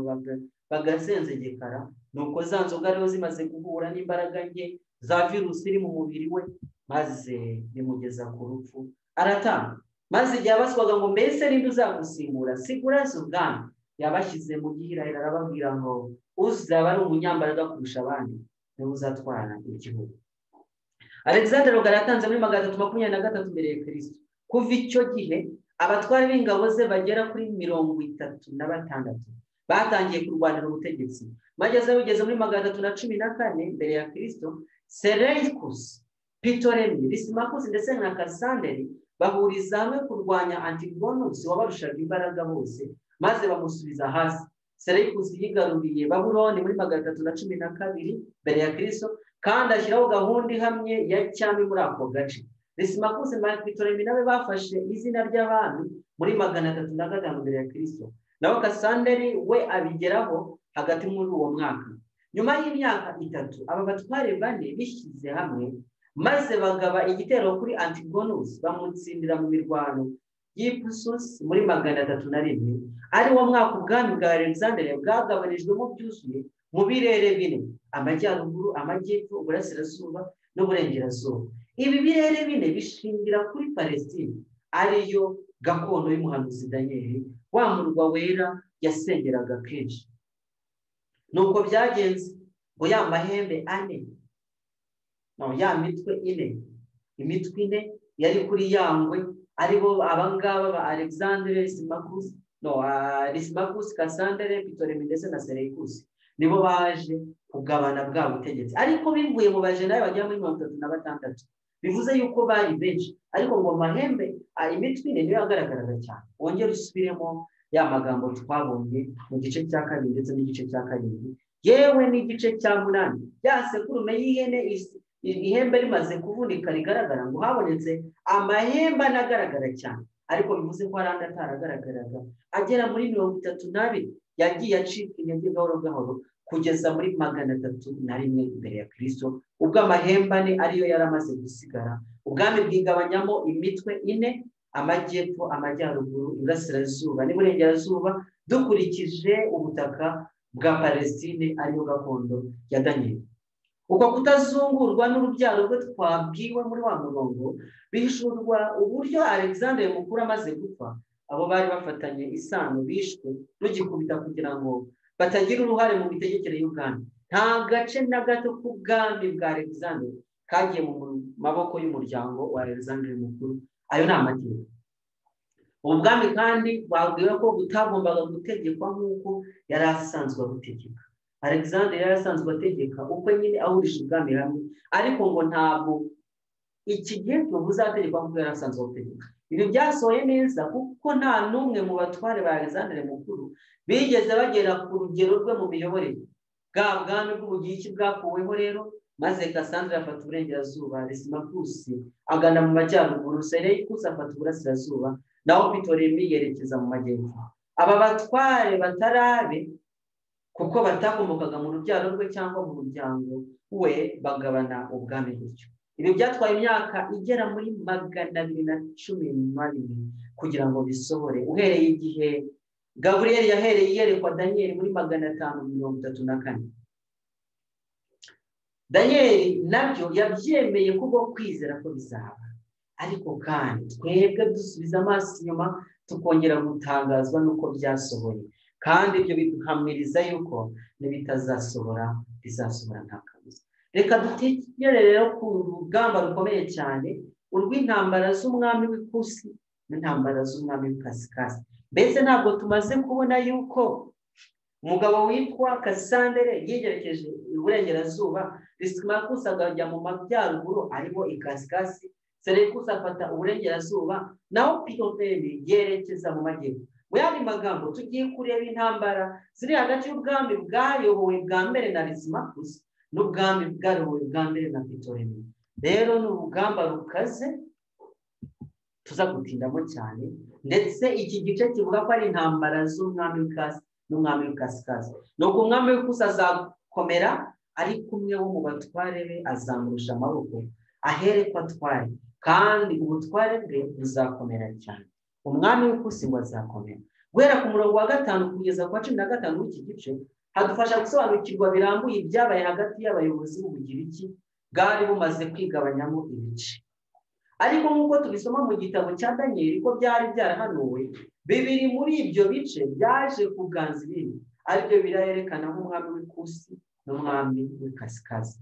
bagasenzegekara nuko za nzoga rero zimaze guhura n'imbaraga nke za virusi iri mu mubiri we maze bimugeza ku rupfu aratanga maze igihe abaswaga ngo mbese ninde uzagusimbura sigura ubwami yabashyize mu gihirahiro arababwira ngo uzaba ari umunyambaraga kurusha abandi niwe uzatwara igihugu alexander rugari yatanze muri magana atatu makumyabiri na gatatu mbere ya kirisito kuva icyo gihe abatwari b'ingabo ze bagera kuri mirongo itatu na batandatu batangiye kurwanira ubutegetsi bageze bugeze muri magana atatu na cumi na kane mbere ya kirisito sereyikusi pitoremi risimakusi ndetse na kasanderi bahuriza hamwe kurwanya antigonusi wabarushaga imbaraga bose maze bamusubiza hasi sereyikusi yigaruriye baburoni muri magana atatu na cumi na kabiri mbere ya kirisito kandi ashyiraho gahunda ihamye ya cyami muri ako gace resimakusi makitoremi nawe bafashe izina ry'abami muri magana atatu na gatanu mbere ya kirisito nawe kasanderi we abigeraho hagati muri uwo mwaka nyuma y'imyaka itatu aba batware bane bishyize hamwe maze bagaba igitero kuri antigonusi bamutsindira mu mirwano y'ipususi muri magana atatu na rimwe ari wo mwaka ubwami bwa alexander bwagabanijwemo byuzuye mu birere bine amajyaruguru amajyepfo uburasirazuba n'uburengerazuba ibi birere bine bishingira kuri palestine ariyo gakondo y'umuhanuzi daniel wa murwa wera yasengeraga kenshi nuko byagenze ngo ya mahembe ane no ya mitwe ine imitwe ine yari kuri yangwe aribo abangaba ba alexandre simakusi no risimakusi kasandere pitoremi ndetse na sereyikusi nibo baje kugabana bwa butegetsi ariko bivuye mu bajenari bagera muri mirongo itatu na batandatu bivuze yuko bari benshi ariko ngo mahembe imitwe ine niyo yagaragaraga cyane wongere usubiremo ya magambo twabonye mu gice cya kabiri ndetse n'igice cya karindwi yewe n'igice cya munani ya sekurume y'ihene ihembe rimaze kuvunika rigaragara ngo habonetse amahembe anagaragara cyane ariko bivuze ko hari andi ataragaragaraga agera muri mirongo itatu n'abiri yagiye acika intege gahoro gahoro kugeza muri magana atatu na rimwe imbere ya kirisito ubwo amahembe ane ariyo yari amaze gusigara ubwami bwigabanyamo imitwe ine amajyepfo amajyaruguru iburasirazuba n'iburengerazuba dukurikije ubutaka bwa palestine ariyo gakondo ya daniyeli uko kutazungurwa n'urubyaro rwe twabwiwe muri wa murongo bihishurwa uburyo alexander mukuru amaze gupfa abo bari bafatanye isano bishwe rugikubita kugira ngo batagira uruhare mu mitegekere y'ubwami nta gace na gato k'ubwami bwa alexander kagiye mu maboko y'umuryango wa alexander mukuru ayo ni amategeko ubu bwami kandi babwiwe ko butagombaga gutegekwa nk'uko yari asanzwe abutegeka alexander yari asanzwe ategeka ubwo nyine ahurije ubwami hamwe ariko ngo ntabwo iki gihe tubuzategekwa nk'uko yari asanzwe abutegeka ibi byasohoye neza kuko nta n'umwe mu batware ba alexander mukuru bigeze bagera ku rugero rwe mu miyoborere bwa bwami bw'ubugiki bwakuweho rero maze Cassandra afata uburengerazuba Lysimachus agana mu majyaruguru Seleucus afata uburasirazuba naho Ptolemy yerekeza mu majyepfo aba batware batarabe kuko batakomokaga mu rubyaro rwe cyangwa mu muryango we bagabana ubwami gutyo ibi byatwaye imyaka igera muri magana abiri na cumi n'abiri kugira ngo bisohore uhereye igihe gaburiyeli yahereye yerekwa daniyeli muri magana atanu mirongo itatu na kane daniyeli nabyo yabyemeye kubwo kwizera ko bizaba ariko kandi twebwe dusubiza amaso inyuma tukongera gutangazwa n'uko byasohoye kandi ibyo biduhamiriza yuko n'ibitazasohora bizasohora nta kabuza reka dutekerere rero ku rugamba rukomeye cyane urw'intambara z'umwami w'ikusi n'intambara z'umwami w'ikasikasi mbese ntabwo tumaze kubona yuko umugabo witwa kasandere yigerekeje iburengerazuba risimakusi akajya mu majyaruguru arimo ikasikasi serekusi afata uburengerazuba naho piyopeyi yerekeza mu majyepfo mu yandi magambo tugiye kureba intambara ziri hagati y'ubwami bwayobowe bwa mbere na risimakusi n'ubwami bwayobowe bwa mbere na pitoremi rero ni urugamba rukaze tuza gutindamo cyane ndetse iki gice kivuga ko ari intambara z'umwami w'ikasi n'umwami w'ikasikazi ni uko umwami w'ikusi azakomera ariko umwe wo mu batware be azamurusha amaboko ahere ko atware kandi ubutware bwe buzakomera cyane umwami w'ikusi ngo azakomera guhera ku murongo wa gatanu kugeza ku wa cumi na gatanu w'iki gice hadufasha gusobanukirwa birambuye ibyabaye hagati y'abayobozi b'ubugiriki bwari bumaze kwigabanyamo ibice ariko nk'uko tubisoma mu gitabo cya daniyeli ko byari byarahanuwe bibiri muri ibyo bice byaje kuganza ibindi aribyo birayerekana nk'umwami w'ikusi n'umwami w'ikasikazi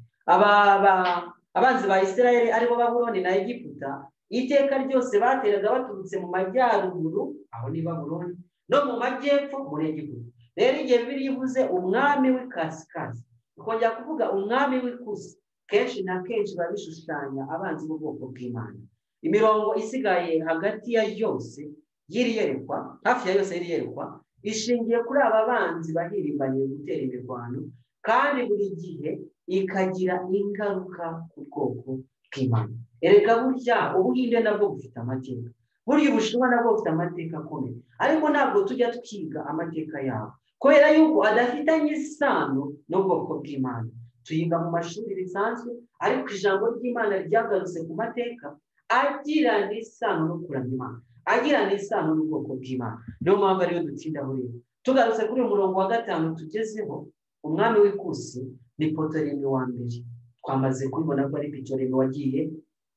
abanzi ba israel aribo baburoni na egiputa iteka ryose bateraga baturutse mu majyaruguru aho ni baburoni no mu majyepfo muri egiputa rero igihe bibiri ivuze umwami w'ikasikasi ikongera kuvuga umwami w'ikusi kenshi na kenshi biba bishushanya abanzi b'ubwoko bw'imana imirongo isigaye hagati ya yose y'iri yerekwa hafi ya yose y'iri yerekwa ishingiye kuri aba banzi bahirimbaniye gutera imirwano kandi buri gihe ikagira ingaruka ku bwoko bw'imana erega burya ubuhinde nabwo bufite amateka burya ubushinwa nabwo bufite amateka akomeye ariko ntabwo tujya twiga amateka yabo kubera yuko adafitanye isano n'ubwoko bw'imana tuyiga mu mashuri bisanzwe ariko ijambo ry'imana ryagarutse ku mateka agirana isano no kuramya imana agirana isano n'ubwoko bw'imana niyo mpamvu ariyo dutinda muri bo tugarutse kuri uyu murongo wa gatanu tugezeho umwami w'ikusi ni poto rimwe wa mbere twamaze kubibona ko ari pico rimwe wagiye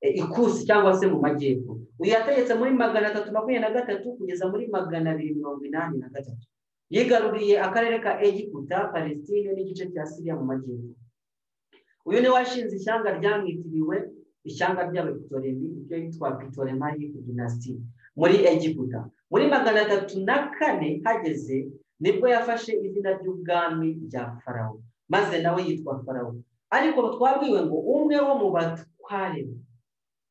ikusi cyangwa se mu majyepfo uyu yategetse muri magana atatu makumyabiri na gatatu kugeza muri magana abiri mirongo inani na gatatu yigaruriye akarere ka egiputa palestine n'igice cya siriya mu majyepfo uyu ni washinze ishyanga ryamwitiriwe ishyanga ry'abapitoremi ibyo yitwa pitoremayi dinasti muri egiputa muri magana atatu na kane hageze nibwo yafashe izina ry'ubwami rya farawo maze nawe yitwa farawo ariko twabwiwe ngo umwe wo mu batware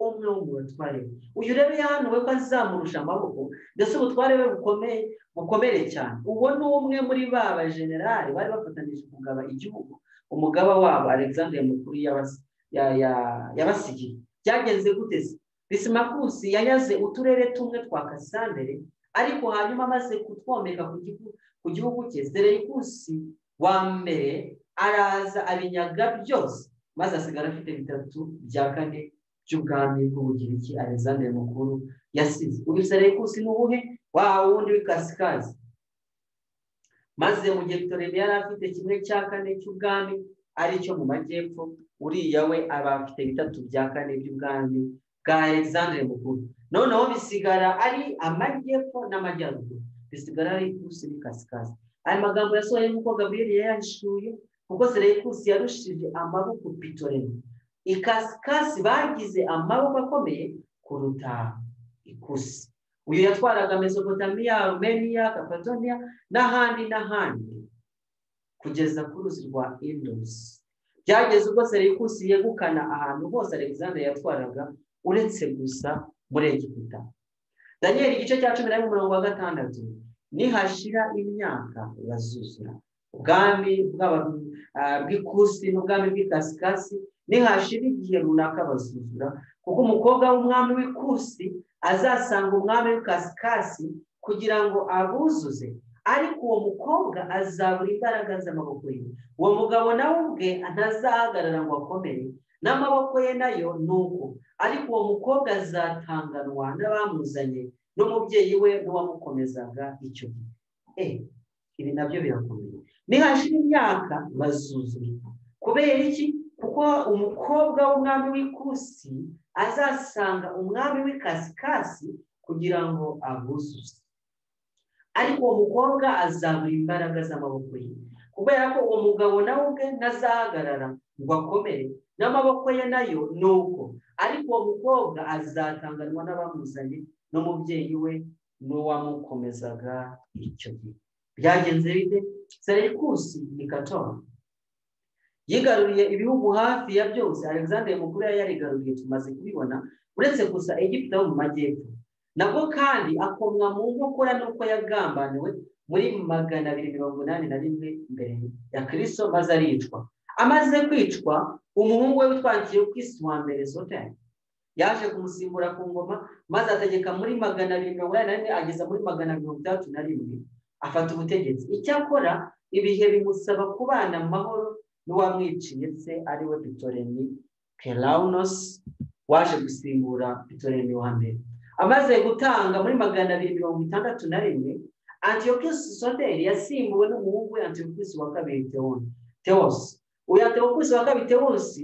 umwe wo mu batware uyu rero yahanuwe ko azamurusha amaboko ndetse ubutware we bukomeye bukomere cyane uwo ni umwe muri ba bajenerali bari bafatanije kugaba igihugu umugaba wabo alexandre mukuru yabasigiye byagenze gute se bisimakusi yanyaze uturere tumwe twa kasandere ariko hanyuma amaze kutwomeka ku gihugu cye sereyikusi wa mbere araza abinyaga byose maze asigara afite bitatu bya kane by'ubwami bw'ubugiriki alexander mukuru yasize uyu sereyikusi ni ubuhe wa wundi w'ikasikazi maze mu gihe torebe yari afite kimwe cya kane cy'ubwami aricyo mu majyepfo uriya we aba afite bitatu bya kane by'ubwami bwa alexander mukuru noneho bisigara ari amajyepfo n'amajyaruguru bisigara ari ikusi n'ikasikazi aya magambo yasohoye nk'uko gabriel yayahishuye kuko sereyikusi yarushije amaboko pitorebe ikasikasi bagize amaboko akomeye kuruta ikusi uyu yatwaraga mesopotamiya rumeniya kapatoniya n'ahandi n'ahandi kugeza ku ruzi rwa indusi byageze ubwo sereyikusi yegukana ahantu hose alexander yatwaraga uretse gusa muri egiputa daniel igice cya cumi na umurongo wa gatandatu nihashira imyaka bazuzura ubwami bw'ikusi n'ubwami bw'ikasikasi nihashira igihe runaka bazuzura kuko umukobwa w'umwami w'ikusi azasanga umwami w'ikasikasi kugira ngo abuzuze ariko uwo mukobwa azabura imbaraga z'amaboko ye uwo mugabo nawe ubwe ntazahagarara ngo akomere n'amaboko ye nayo ni uko ariko uwo mukobwa azatanganwa n'abamuzanye n'umubyeyi we n'uwamukomezaga icyo gihe ibi nabyo birakomeye nihashira imyaka bazuzura kubera iki kuko umukobwa w'umwami w'ikusi azasanga umwami w'ikasikasi kugira ngo abuzuze ariko uwo mukobwa azabura imbaraga z'amaboko ye kubera ko uwo mugabo nawe ubwe ntazahagarara ngo akomere n'amaboko ye nayo ni uko ariko uwo mukobwa azatanganwa n'abamuzanye n'umubyeyi we n'uwamukomezaga icyo gihe byagenze bite serekusi ni katora yigaruriye ibihugu hafi ya byose alexander mukuru yari yarigaruriye tumaze kubibona uretse gusa egiputa yo mu majyepfo nabwo kandi akomwa mu nkokora n'uko yagambaniwe muri magana abiri mirongo inani na rimwe mbere ya kirisito maze aricwa amaze kwicwa umuhungu we witwakiriye ku isi wa mbere sotari yaje kumusimbura ku ngoma maze ategeka muri magana abiri mirongo inani na rimwe ageza muri magana mirongo itandatu na rimwe afata ubutegetsi icyakora ibihe bimusaba kubana amahoro n'uwamwiciye se ariwe pitoremi pelawunosi waje gusimbura pitoremi wa mbere amaze gutanga muri magana abiri mirongo itandatu na rimwe antiyokisi soderi yasimbuwe n'umuhungu we antiyokisi wa kabiri tewosi uyu antiyokisi wa kabiri tewosi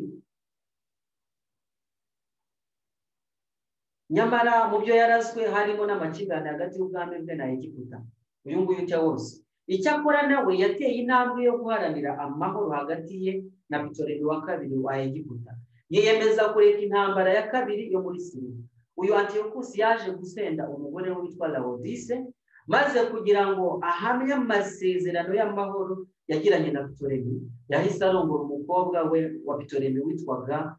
nyamara mu byo yarazwe harimo n'amakimbirane hagati y'ubwami bwe na egiputa uyu nguyu tewosi icyakora nawe yateye intambwe yo guharanira amahoro hagati ye na pitoremi wa kabiri wa egiputa yiyemeza kureka intambara ya kabiri yo muri siriya uyu antiyokusi yaje gusenda umugore we witwa laodise maze kugira ngo ahamye amasezerano y'amahoro yagiranye na pitoremi yahise arongora umukobwa we wa pitoremi witwaga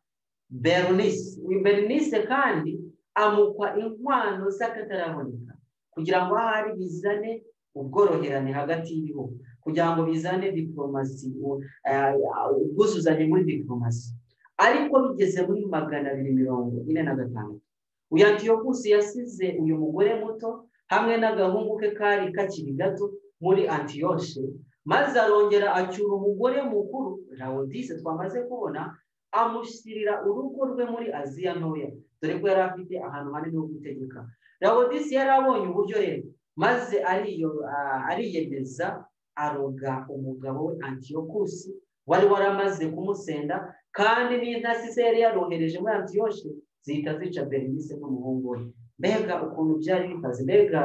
bernice uyu bernice kandi amukwa inkwano z'akataraboneka kugira ngo ahari bizane ubworoherane hagati y'ibihugu kugira ngo bizane diporomasi ubwuzuzanye muri diporomasi ariko bigeze muri magana abiri mirongo ine na gatanu uyu antiyokusi yasize uyu mugore muto hamwe n'agahungu ke kari kakiri gato muri antiyoshe maze arongera acyura umugore mukuru rawodise twamaze kubona amushyirira urugo rwe muri aziya ntoya dore ko yari afite ahantu hanini ho gutegeka rawodise yari abonye uburyo rero maze ariyemeza aroga umugabo we antiyokusi wari waramaze kumusenda kandi n'intasi se yari yarohereje muri antiyoshe zihita zica berenice n'umuhungu we mbega ukuntu byari bikaze mbega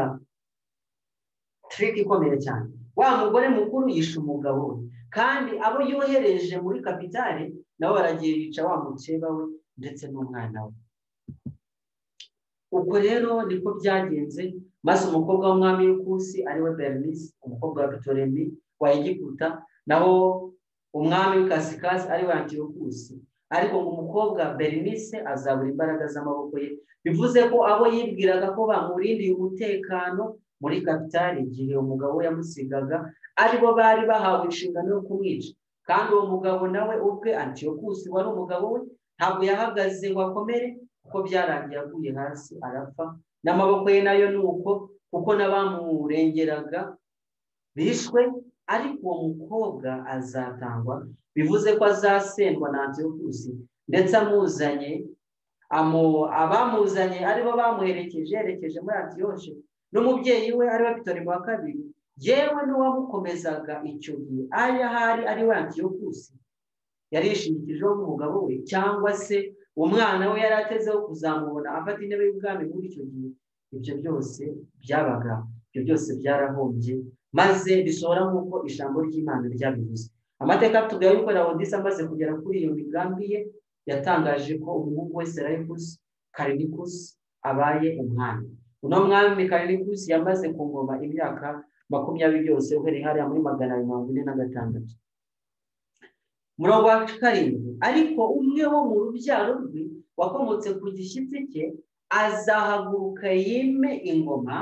tiriki ikomeye cyane wa mugore mukuru yishe umugabo we kandi abo yohereje muri kapitale nabo baragiye bica wa mukeba we ndetse n'umwana we ubwo rero niko byagenze maze umukobwa w'umwami w'ikusi ariwe berenice umukobwa wa pitoremi wa egiputa naho umwami w'ikasikasi ariwe antiyokusi ariko ngo umukobwa berenice azabura imbaraga z'amaboko ye bivuze ko abo yibwiraga ko bamurindiye umutekano muri kapitali igihe umugabo we yamusigaga aribo bari bahawe inshingano yo kumwica kandi uwo mugabo nawe ubwe antiyokusi wari umugabo we ntabwo yahagaze ngo akomere kuko byarangiye aguye hasi arapfa n'amaboko ye nayo ni uko kuko n'abamurengeraga bishwe ariko uwo mukobwa azatangwa bivuze ko azasendwa na antiyokusi ndetse amuzanye abamuzanye aribo bamuherekeje yerekeje muri antiyoshe n'umubyeyi we ariwe pitori wa kabiri yewe n'uwamukomezaga icyo gihe aho ahari ariwe antiyokusi yarishingikijeho nk'umugabo we cyangwa se umwana we yari atezeho kuzamubona afata intebe y'ubwami muri icyo gihe ibyo byose byabaga ibyo byose byarahombye maze bishobora nk'uko ijambo ry'imana ryabivuze amateka tugaye yuko rawodisi amaze kugera kuri iyo migambi ye yatangaje ko umuhungu we serayikusi karinikusi abaye umwami uno mwami karinikusi yamaze ku ngoma imyaka makumyabiri yose uhereye hariya muri magana abiri mirongo ine na gatandatu murongo wa karindwi ariko umwe wo mu rubyaro rwe wakomotse ku gishyitsi cye azahaguruka yime ingoma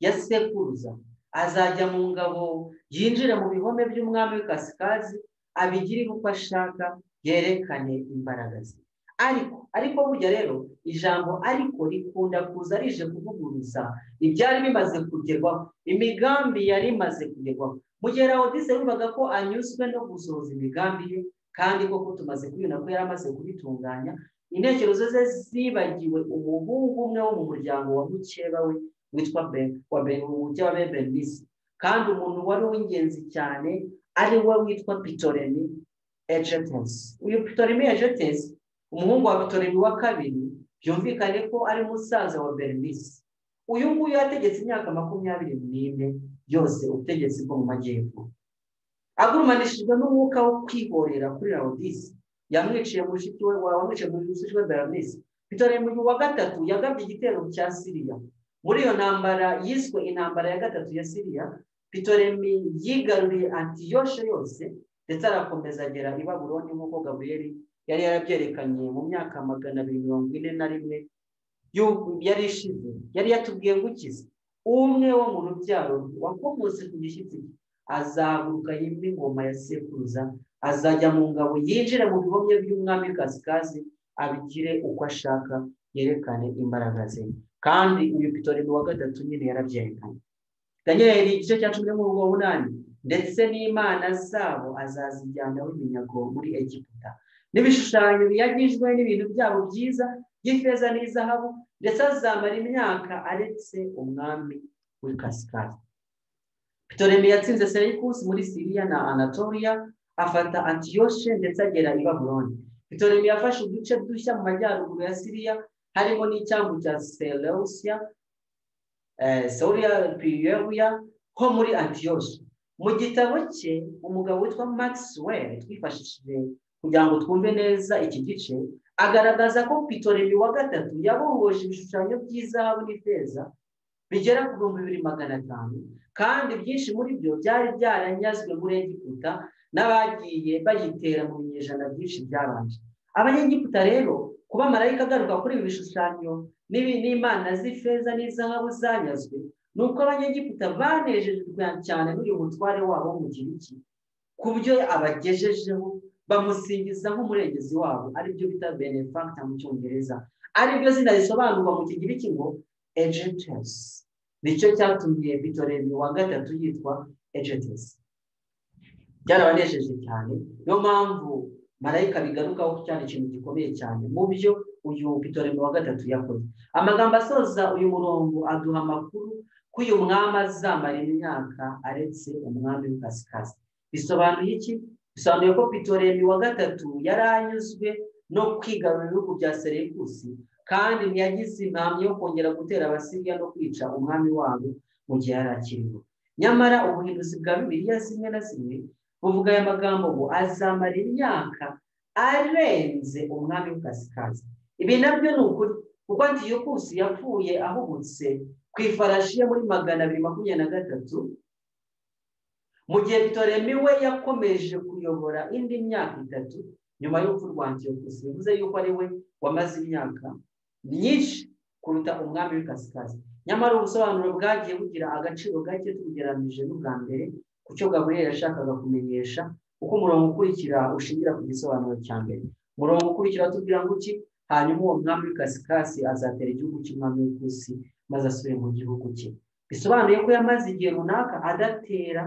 ya sekuruza azajya mu ngabo yinjira mu bihome by'umwami w'ikasikazi abigirire uko ashaka yerekane imbaraga ze ariko ariko burya rero ijambo ariko rikunda kuza rije kuvuguruza ibyari bimaze kugerwaho imigambi yari imaze kugerwaho mu gihe rawudise yumvaga ko anyuzwe no gusohoza imigambi ye kandi koko tumaze kubibona ko yari amaze kubitunganya intekerezo ze zibagiwe umuhungu umwe wo mu muryango wa mukeba we witwa wa bebenisi kandi umuntu wari uw'ingenzi cyane ari we witwa pitoremi ejetesi uyu pitoremi ejetesi umuhungu wa pitoremi wa kabiri byumvikane ko ari musaza wa berenisi uyu nguyu yategetse imyaka makumyabiri n'ine yose ubutegetsi bwo mu majyepfo agurumanishijwe n'umwuka wo kwihorera kuri rawudisi yamwiciye mushiki we wamwiciye mu mushiki we berenisi pitoremi uyu wa gatatu yagabye igitero cya siriya muri iyo ntambara yiswe intambara ya gatatu ya siriya pitoremi yigaruriye antiyoshe yose ndetse arakomeza agera i baburoni nk'uko gaburiyeri yari yarabyerekanye mu myaka magana abiri mirongo ine na rimwe yari ishize yari yatubwiye ngo ukize umwe wo mu rubyaro wakomotse ku gishyitsi azahaguruka yimba ingoma ya sekuruza azajya mu ngabo yinjire mu bihomye by'umwami kasikazi abigire uko ashaka yerekane imbaraga ze kandi uyu pitorino wa gatatu nyine yarabyerekanye daniel igice cya cumi n'umurongo munani ndetse n'imana zabo azazijyanaho iminyago muri egiputa n'ibishushanyo biyagijwe n'ibintu byabo byiza by'ifeza n'izahabu ndetse azamara imyaka aretse umwami w'ikasikari pitoremi yatsinze serikusi muri siriya na anatoriya afata antiyoshe ndetse agera i baburoni pitoremi yafashe uduce dushya mu majyaruguru ya siriya harimo n'icyambu cya seleusiya seuriya piriyeruya ho muri antiyoshe mu gitabo cye umugabo witwa maxwell twifashishije kugira ngo twumve neza iki gice agaragaza ko pitoremi wa gatatu yabohoje ibishushanyo by'izahabu n'ifeza bigera ku bihumbi bibiri magana atanu kandi byinshi muri byo byari byaranyazwe muri egiputa n'abagiye bayitera mu binyejana byinshi byabanje abanyegiputa rero kuba marayika agaruka kuri ibi bishushanyo n'imana z'ifeza n'izahabu zanyazwe ni uko abanyegiputa banejejwe cyane n'uyu mutware wabo mu gihe iki ku byo abagejejeho bamusingiza nk'umurengezi wabo aribyo bita benefactor mu cyongereza aribyo zina risobanurwa mu kigiriki ngo agents nicyo cyatumye bitoremi wa gatatu yitwa agents byarabanejeje cyane niyo mpamvu marayika bigarukaho cyane ikintu gikomeye cyane mu byo uyu bitoremi wa gatatu yakoze amagambo asoza uyu murongo aduha amakuru ko uyu mwami azamara imyaka aretse umwami w'ikasikazi bisobanuye iki bisobanuye ko pitoremi wa gatatu yari anyuzwe no kwigarurira ibihugu bya serekusi kandi ntiyagize impamvu yo kongera gutera abasiriya no kwica umwami wabo mu gihe yari akiriho nyamara ubuhinduzi bwa bibiliya zimwe na zimwe buvuga aya magambo ngo azamara imyaka arenze umwami w'ikasikazi ibi nabyo ni ukuri kuko antiyukusi yapfuye ahubutse ku ifarashi ye muri magana abiri makumyabiri na gatatu mu gihe pitoremi we yakomeje kuyobora indi myaka itatu nyuma y'urupfu rwa antiyokusi bivuze yuko ari we wamaze imyaka myinshi kuruta umwami w'ikasikazi nyamara ubusobanuro bwagiye bugira agaciro gake tubugereranyije n'ubwa mbere ku cyo gaburiyeri yashakaga kumenyesha uko umurongo ukurikira ushingira ku gisobanuro cya mbere umurongo ukurikira tubwira ngo iki hanyuma uwo mwami w'ikasikazi azatera igihugu cy'umwami w'ikusi maze asubire mu gihugu cye bisobanuye ko yamaze igihe runaka adatera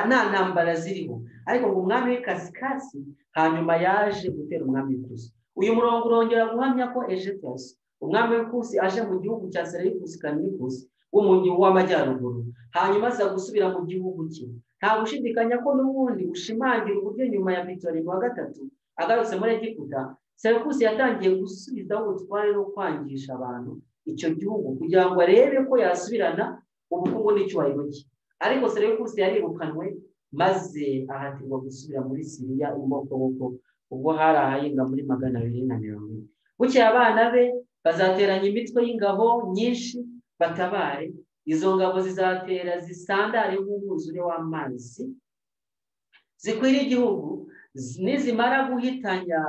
nta ntambara ziriho ariko ngo umwami w'ikasikasi hanyuma yaje gutera umwami w'ikusi uyu murongo urongera guhamya ko ejetasi umwami w'ikusi aje mu gihugu cya sereyikusi kanikusi wo mu gihugu w'amajyaruguru hanyuma aza gusubira mu gihugu cye nta gushidikanya ko n'ubundi ushimangira uburyo nyuma ya mitorimo wa gatatu agarutse muri egiputa sereyikusi yatangiye gusubizaho ubutware no kwangisha abantu icyo gihugu kugira ngo arebe ko yasubirana ubukungu n'icyubahiro cye ariko serivisi yarirukanwe maze ahatirwa gusubira muri siriya imokoboko ubwo hari ahahinga muri magana abiri na mirongo ine bukeye abana be bazateranya imitwe y'ingabo nyinshi batabare izo ngabo zizatera zisandare nk'umwuzure w'amazi zikwira igihugu nizimara guhitanya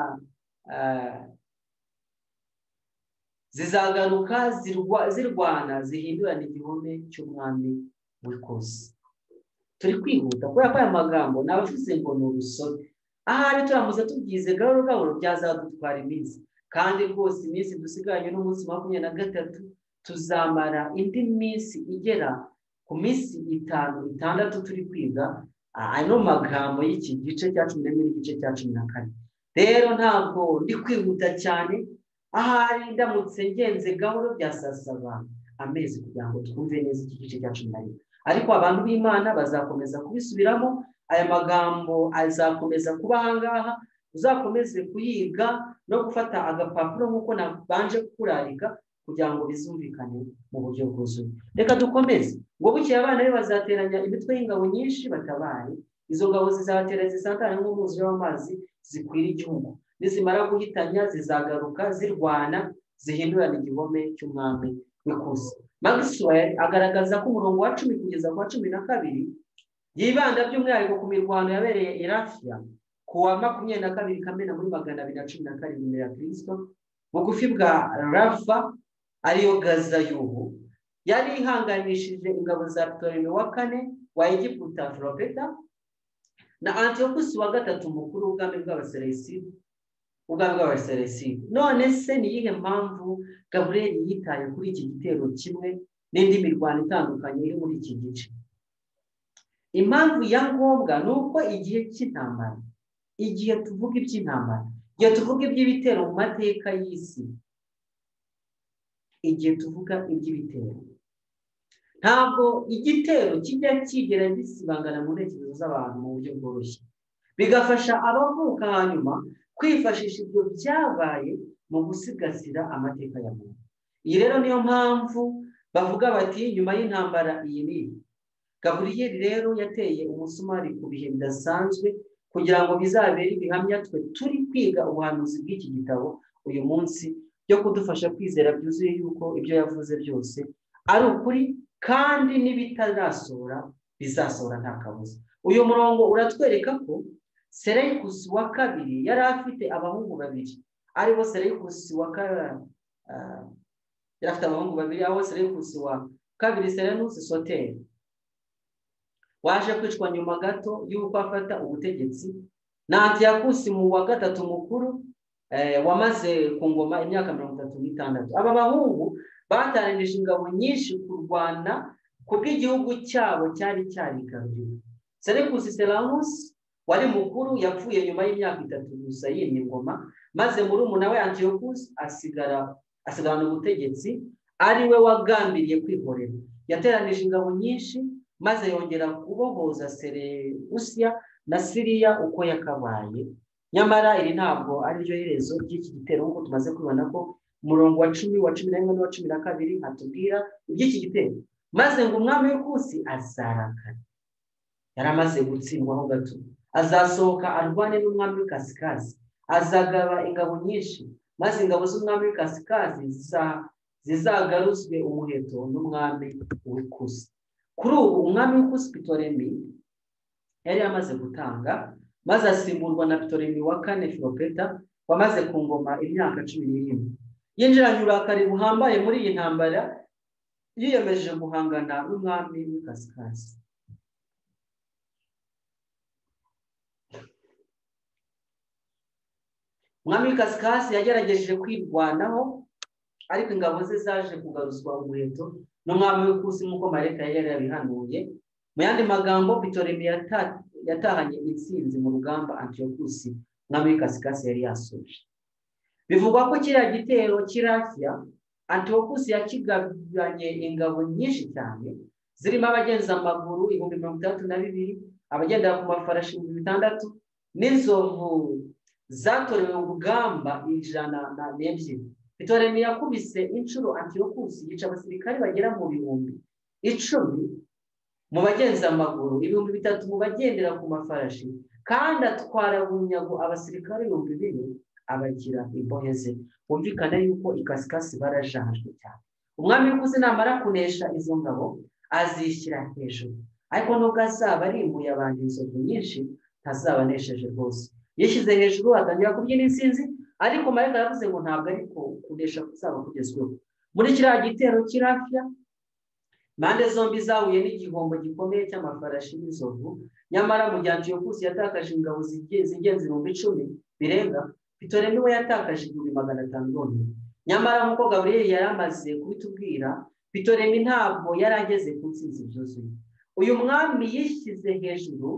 zizagaruka zirwana zihindurana igihome cy'umwami wikoze turi kwihuta kubera ko aya magambo ni abavuze ngo ni urusobe ahari turamuze tubyize gahoro gahoro byazadutwara iminsi kandi rwose iminsi dusigaranye n'umunsi makumyabiri na gatatu tuzamara indi minsi igera ku minsi itanu itandatu turi kwiga ano magambo y'iki gice cya cumi n'imwe n'igice cya cumi na kane rero ntabwo ndi kwihuta cyane ahari ndamutse ngenze gahoro byasasaba amezi kugira ngo twumve neza iki gice cya cumi na rimwe ariko abantu b'imana bazakomeza kubisubiramo aya magambo azakomeza kuba ahangaha uzakomeze kuyiga no gufata agapapuro nk'uko nabanje kukurarika kugira ngo bizumvikane mu buryo bwuzuye reka dukomeze ngo bukeye abana be bazateranya imitwe y'ingabo nyinshi batabaye izo ngabo zizabatera zisatana nk'umwuzure w'amazi zikwira igihugu nizimara guhitanya zizagaruka zirwana zihindurana igihome cy'umwami w'ikusi magiswell agaragaza ko umurongo wa cumi kugeza ku wa cumi na kabiri yibanda by'umwihariko ku mirwano yabereye irafiya ku wa makumyabiri na kabiri kamena muri magana abiri na cumi na karindwi imbere ya kirisito bugufi bwa rafa ariyo gazayubu yari ihanganishije ingabo za ptolemy wa kane wa egiputa filopeta na antiyokusi wa gatatu mukuru w'ubwami bw'abaseresidi ubwami bw'abaseresidi none se ni iyihe mpamvu gaburiyeri yitaye kuri iki gitero kimwe n'indi mirwano itandukanye iri muri iki gice impamvu ya ngombwa ni uko igihe cy'intambara igihe tuvuga iby'intambara igihe tuvuga iby'ibitero mu mateka y'isi igihe tuvuga iby'ibitero ntabwo igitero kijya kigera gisibangana mu ntekerezo z'abantu mu buryo bworoshye bigafasha abavuka hanyuma kwifashisha ibyo byabaye mu gusigasira amateka ya muntu iyi rero niyo mpamvu bavuga bati nyuma y'intambara iyi n'iyi gaburiyeri rero yateye umusumari ku bihe bidasanzwe kugira ngo bizabere ibihamya twe turi kwiga ubuhanuzi bw'iki gitabo uyu munsi byo kudufasha kwizera byuzuye yuko ibyo yavuze byose ari ukuri kandi n'ibitarasohora bizasohora nta kabuza uyu murongo uratwereka ko sereyikusi wa kabiri yari afite abahungu babiri aribo sereyikusi wa kabiri yari afite abahungu babiri aho sereyikusi wa kabiri serenusi soteri waje kwicwa nyuma gato y'uko afata ubutegetsi na antiyakusi mu wa gatatu mukuru wamaze ku ngoma imyaka mirongo itatu n'itandatu aba bahungu bataranije ingabo nyinshi kurwana ku bw'igihugu cyabo cyari cyarigaruriwe serekusi seramusi wari mukuru yapfuye nyuma y'imyaka itatu gusa yimye ingoma maze murumuna we antiyokusi asigara asigarana ubutegetsi ari we wagambiriye kwihorera yateranije ingabo nyinshi maze yongera kubohoza serebusiya na siriya uko yakabaye nyamara iri ntabwo ariryo herezo ry'iki gitero nk'uko tumaze kubibona ko umurongo wa cumi wa cumi na rimwe n'uwa cumi na kabiri hatubwira iby'iki gitero maze ngo umwami w'ikusi azarakara yari amaze gutsindwaho gato azasohoka arwane n'umwami w'ikasikazi azagaba ingabo nyinshi maze ingabo z'umwami w'ikasikazi zizagaruzwe umuheto n'umwami w'ikusi kuri ubu umwami w'ikusi pitoremi yari yamaze gutanga maze asimburwa na pitoremi wa kane filopeta wamaze ku ngoma imyaka cumi n'irindwi yinjiranye uburakari buhambaye muri iyi ntambara yiyemeje guhangana n'umwami w'ikasikasi umwami w'ikasikasi yagerageje kwirwanaho ariko ingabo ze zaje kugaruzwa umuheto n'umwami w'ikusi nk'uko mareta yari yabihanuye mu yandi magambo pitoremi yatahanye intsinzi mu rugamba antiyokusi umwami w'ikasikasi yari yasoje bivugwa ko kiriya gitero cy'irafiya antiyokusi yakigabanye ingabo nyinshi cyane zirimo abagenza amaguru ibihumbi mirongo itandatu na bibiri abagendera ku mafarashi ibihumbi bitandatu n'inzovu zatorewe urugamba ijana na n'ebyiri pitoremi yakubise inshuro antiyokusi yica abasirikare bagera mu bihumbi icumi mu bagenza amaguru ibihumbi bitatu mu bagendera ku mafarashi kandi atwara bunyago abasirikare ibihumbi bine abagira imbohe ze bumvikana yuko ikasikasi barajajwe cyane umwami w'ikuzi namara kunesha izo ngabo azishyira hejuru ariko nubwo azaba arimbuye abantu inzovu nyinshi ntazaba anesheje rwose yishyize hejuru atangira kubyina insinzi ariko marayika yavuze ngo ntabwo ariko kunesha kuzaba kugezweho muri kiriya gitero cy'irafiya impande zombi zahuye n'igihombo gikomeye cy'amafarashi n'inzovu nyamara mu gihe antiyokusi yatakaje ingabo zigenza ibihumbi icumi birenga pitoremi we yatakaje ibihumbi magana atanu yonyine nyamara nk'uko gaburiyeri yari amaze kubitubwira pitoremi ntabwo yari ageze ku nsinzi byuzuye uyu mwami yishyize hejuru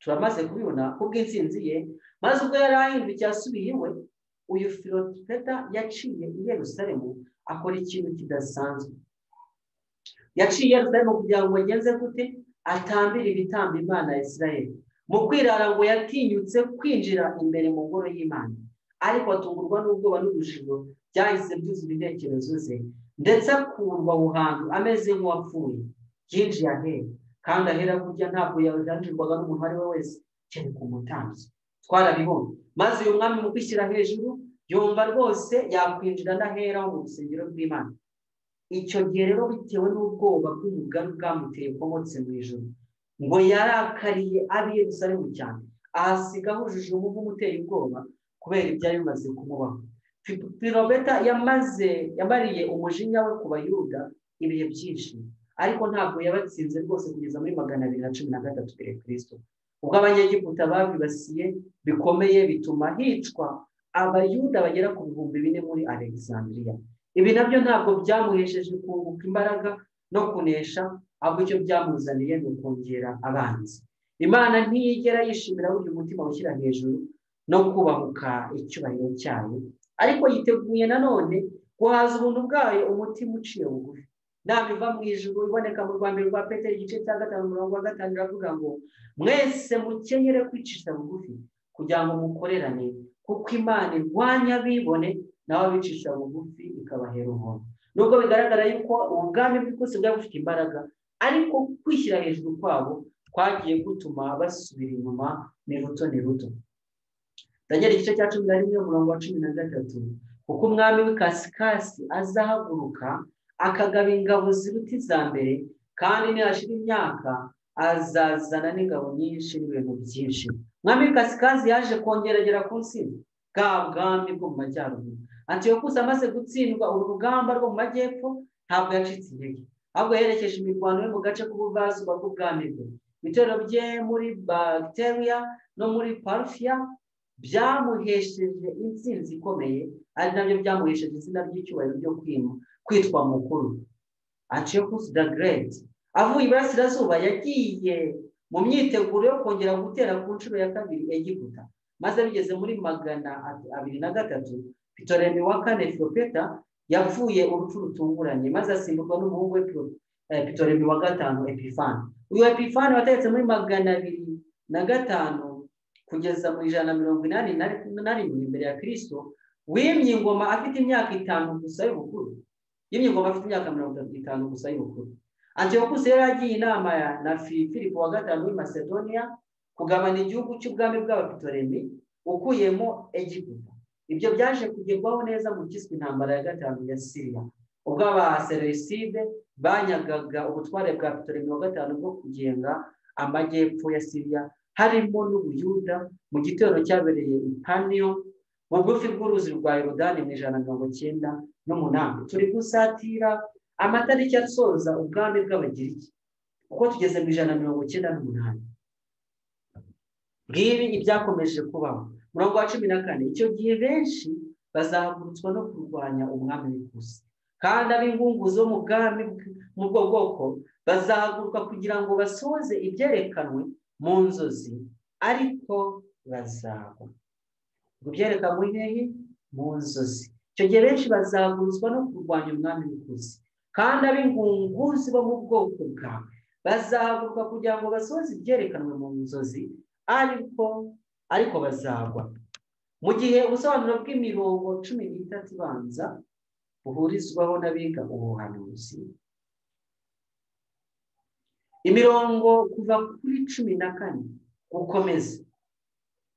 turamaze kubibona kubw'insinzi ye maze ubwo yari ahindukiye asubiye iwe uyu filotipeta yaciye i Yerusalemu akora ikintu kidasanzwe yaciye Yerusalemu kugira ngo agenze gute atambire ibitambo imana ya Israel mu kwirara ngo yatinyutse kwinjira imbere mu ngoro y'imana ariko atungurwa n'ubwoba n'urujijo byahise byuzura intekerezo ze ndetse akurwa aho hantu ameze nk'uwapfuye yinjiye ahera kandi ahera kurya ntabwo yajanjirwaga n'umuntu uwo ari we wese cyane ku mutanzi twarabibonye maze uyu mwami mu kwishyira hejuru yumva rwose yakwinjira ndahera mu rusengero rw'imana icyo gihe rero bitewe n'ubwoba bw'umugani bwamuteye komotse mu ijoro ngo yarakariye abiye Yerusalemu cyane ahasiga ahujije umuvu umutera ubwoba kubera ibyari bimaze kumubaho pirobeta yamaze yamariye umujinya we ku bayuda ibihe byinshi ariko ntabwo yabatsinze rwose kugeza muri magana abiri na cumi na gatatu mbere kirisito ubwo abanyegiputa babibasiye bikomeye bituma hicwa abayuda bagera ku bihumbi bine muri alexandria ibi nabyo ntabwo byamuhesheje kunguka imbaraga no kunesha ahubwo icyo byamuzaniye ni ukongera abanzi imana ntiyigera yishimira burya umutima ushyira hejuru no kubahuka icyubahiro cyayo ariko yiteguye nanone guhaza ubuntu bwayo umutima uciye bugufi nama iva mu ijuru iboneka mu rwa mbere rwa peteri igice cya gatanu mirongo gatanu iravuga ngo mwese mukenyere kwicisha bugufi kugira ngo mukorerane kuko imana irwanya abibone nawe abicisha bugufi ikabahera ubuntu nubwo bigaragara yuko ubwami bw'ikusi bwari bufite imbaraga ariko kwishyira hejuru kwabo twagiye gutuma basubira inyuma ni ruto ni ruto ndagera igice cya cumi na rimwe umurongo wa cumi na gatatu kuko umwami w'ikasikasi azahaguruka akagaba ingabo ziruta iza mbere kandi nihashira imyaka azazana n'ingabo nyinshi n'ibintu byinshi umwami w'ikasikasi yaje kongeragera ku nsina bwa bwami bwo mu majyaruguru antiyokusi amaze gutsindwa uru rugamba rwo mu majyepfo ntabwo yacitse intege ahubwo yerekeje imirwano yo mu gace k'ubuvazwa bw'ubwami bwe ibitero bye muri bagiteriya no muri parufiya byamuhesheje insinzi ikomeye ari nabyo byamuhesheje izina ry'icyubahiro ryo kwima kwitwa mukuru antiyokusi da gereti avuye iburasirazuba yagiye mu myiteguro yo kongera gutera ku nshuro ya kabiri egiputa maze bigeze muri magana abiri na gatatu pitoremi wa kane filopeta yavuye urupfu rutunguranye maze asimburwa n'umuhungu we pitoremi wa gatanu epifani uyu epifani wateretse muri magana abiri na gatanu kugeza mu ijana na mirongo inani na rimwe imbere ya kirisito wimye ingoma afite imyaka itanu gusa y'ubukuru yimye ingoma afite imyaka mirongo itanu gusa y'ubukuru antiyokusi yari agiye inama na filipo wa gatanu w'i macedonia kugabana igihugu cy'ubwami bw'abapitoremi ukuyemo egiputa ibyo byaje kugerwaho neza mu kiswe intambara ya gatanu ya siriya ubwo abasereside banyagaga ubutware bwa pitoremi wa gatanu bwo kugenga amajyepfo ya siriya harimo n'ubuyuda mu gitero cyabereye ipaniyo mu bugufi bw'uruzi rwa yorodani mu ijana na mirongo icyenda n'umunani turi gusatira amatariki asoza ubwami bw'abagiriki kuko tugeze mu ijana na mirongo icyenda n'umunani bw'ibi ibyakomeje kubaho murongo wa cumi na kane icyo gihe benshi bazahagurutswa no kurwanya umwami w'ikusi kandi ab'ingunguzi bo mu bwami bw'ubwo bwoko bazahaguruka kugira ngo basohoze ibyerekanwe mu nzozi ariko bazagwa ngo byerekanwe hehe mu nzozi icyo gihe benshi bazahagurutswa no kurwanya umwami w'ikusi kandi ab'ingunguzi bo mu bwoko bwawe bazahaguruka kugira ngo basohoze ibyerekanwe mu nzozi ariko ariko bazagwa mu gihe ubusobanuro bw'imirongo cumi n'itatu ibanza buhurizwaho n'abiga ubuhanuzi imirongo kuva kuri cumi na kane gukomeza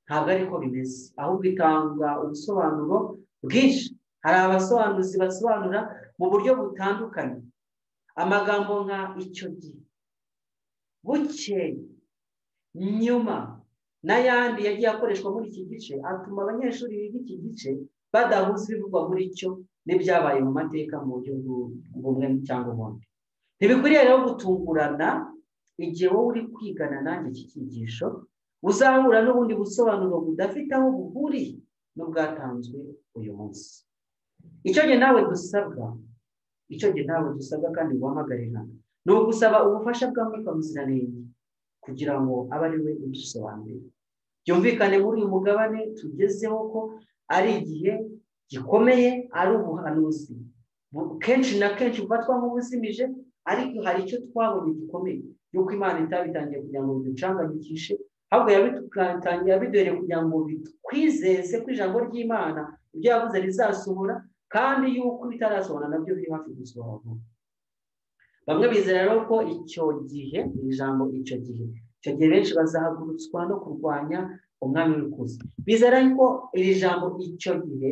ntabwo ariko bimeze ahubwo itanga ubusobanuro bwinshi hari abasobanuzi basobanura mu buryo butandukanye amagambo nka icyo gihe bukeye nyuma n'ayandi yagiye akoreshwa muri iki gice atuma abanyeshuri biga iki gice badahuza ibivugwa muri cyo n'ibyabaye mu mateka mu buryo bumwe cyangwa ubundi ntibikwiriye rero gutungurana igihe wowe uri kwigana nanjye iki cyigisho uzahura n'ubundi busobanuro budafite aho buhuriye n'ubwatanzwe uyu munsi icyo gihe nawe dusabwa icyo gihe nawe dusabwa kandi guhamagarira ni ugusaba ubufasha bwa mwuka muziranenge kugira ngo abe ari we udusobanurira byumvikane muri uyu mugabane tugezeho ko ari igihe gikomeye ari ubuhanuzi kenshi na kenshi bufatwa nk'ubuzimije ariko hari icyo twabonye gikomeye yuko imana itabitangiye kugira ngo biducanganyikishe ahubwo yabitangiye yabiduhereye kugira ngo bitwizeze ko ijambo ry'imana ibyo yavuze rizasohora kandi yuko bitarasohora nabyo biri hafi gusohora vuba bamwe bizera rero ko icyo gihe ni ijambo icyo gihe icyo gihe benshi bazahagurutswa no kurwanya umwami w'ikuzi bizera ko iri jambo icyo gihe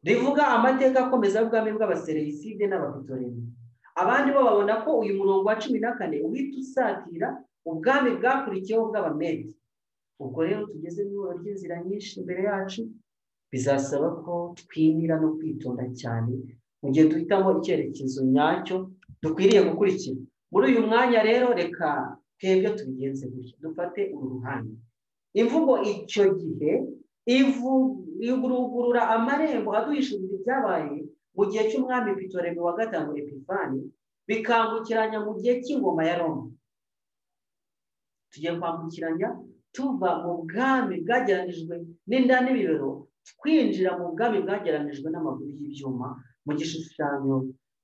rivuga amateka akomeza y'ubwami bw'abasereyiside n'abapitoreni abandi bo babona ko uyu murongo wa cumi na kane uhita usatira ubwami bwakurikiyeho bw'abamedi ubwo rero tugeze mu ihuriro ry'inzira nyinshi imbere yacu bizasaba ko twimira no kwitonda cyane mu gihe duhitamo icyerekezo nyacyo dukwiriye gukurikira muri uyu mwanya rero reka twebwe tubigenze gutya dufate uru ruhande imvugo icyo gihe igurugurura amarembo aduhishurira ibyabaye mu gihe cy'umwami pitoremi wa gatanu epifani bikangukiranya mu gihe cy'ingoma ya roma tugiye kwambukiranya tuva mu bwami bwageranijwe n'inda n'ibibero twinjira mu bwami bwageranijwe n'amaguru y'ibyuma mu gishushanyo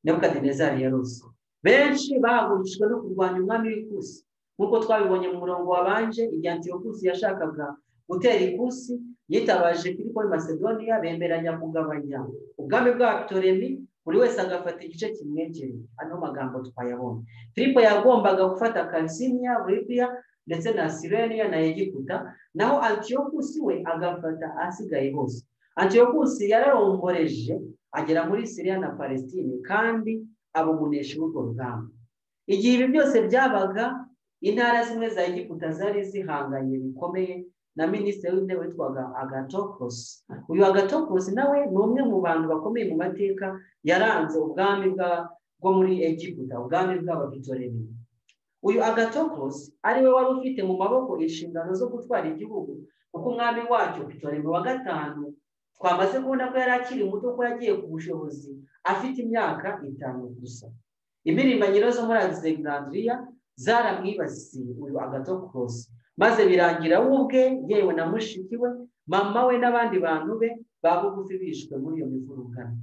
nebukadinezari ya ruso benshi bahagurukijwe no kurwanya umwami w'ikusi nk'uko twabibonye mu murongo wabanje igihe antiyokusi yashakaga gutera ikusi yitabaje filipo masedoniya bemeranya kugabanya ubwami bwa toremi buri wese agafata igice kimwegereye ano magambo twayabonye filipo yagombaga gufata kalisinya libiya ndetse na sireniya na egiputa naho antiyokusi we agafata asigaye hose antiyokusi yararomboreje agera muri siriya na palestine kandi abumunesha urwo rugamba igihe ibi byose byabaga intara zimwe za egiputa zari zihanganye bikomeye na minisitiri w'intebe witwaga agatokosi uyu agatokosi nawe ni umwe mu bantu bakomeye mu mateka yaranze ubwami bwo muri egiputa ubwami bw'abapitoremi uyu agatokosi ariwe wari ufite mu maboko inshingano zo gutwara igihugu kuko umwami wacyo pitoremi wa gatanu twamaze kubona ko yari akiri muto ko yagiye ku bushobozi afite imyaka itanu gusa imirimbanyiro zo muri alexandria zaramwibasiye uyu agatokosi maze birangira we ubwe yewe na mushiki we mama we n'abandi bantu be babugufi bishwe muri iyo mivurungano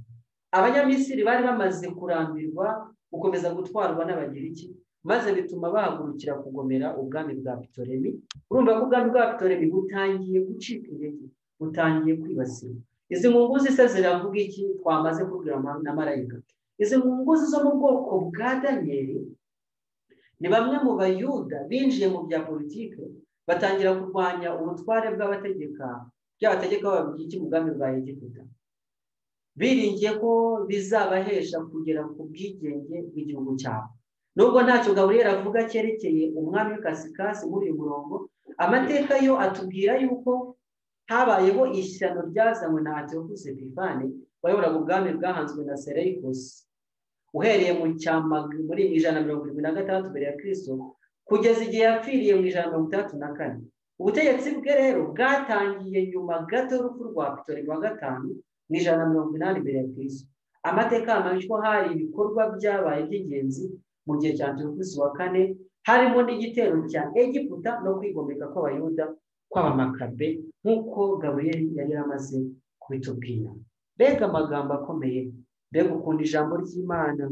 abanyamisiri bari bamaze kurambirwa gukomeza gutwarwa n'abagiriki maze bituma bahagurukira kugomera ubwami bwa pitoremi urumva ko ubwami bwa pitoremi butangiye gucika intege butangiye kwibasirwa izi nkunguzi se ziravuga iki twamaze kubwira na marayika izi nkunguzi zo mu bwoko bwa daniyeli ni bamwe mu bayuda binjiye mu bya politiki batangira kurwanya ubutware bw'abategeka by'abategeka babwiki mu bwami bwa egiputa biringiye ko bizabahesha kugera ku bwigenge bw'igihugu cyabo nubwo ntacyo gaburiyeri avuga cyerekeye umwami w'ikasikasi muri uyu murongo amateka yo atubwira yuko habayeho ishyano ryazanywe na antiyokusi bivane wayoboraga ubwami bwahanzwe na sereyikosi uhereye mu cyamaga muri ijana na mirongo irindwi na gatandatu mbere ya kirisito kugeza igihe yapfiriye mu ijana na mirongo itandatu na kane ubutegetsi bwe rero bwatangiye nyuma gato y'urupfu rwa pitori wa gatanu mu ijana na mirongo inani mbere ya kirisito amateka yamaze ko hari ibikorwa byabaye by'ingenzi mu gihe cya antiyokusi wa kane harimo n'igitero cya egiputa no kwigomeka kw'abayuda kw'abamakabe nk'uko gaburiyeri yari yaramaze kubitubwira mbega amagambo akomeye mbega ukuntu ijambo ry'imana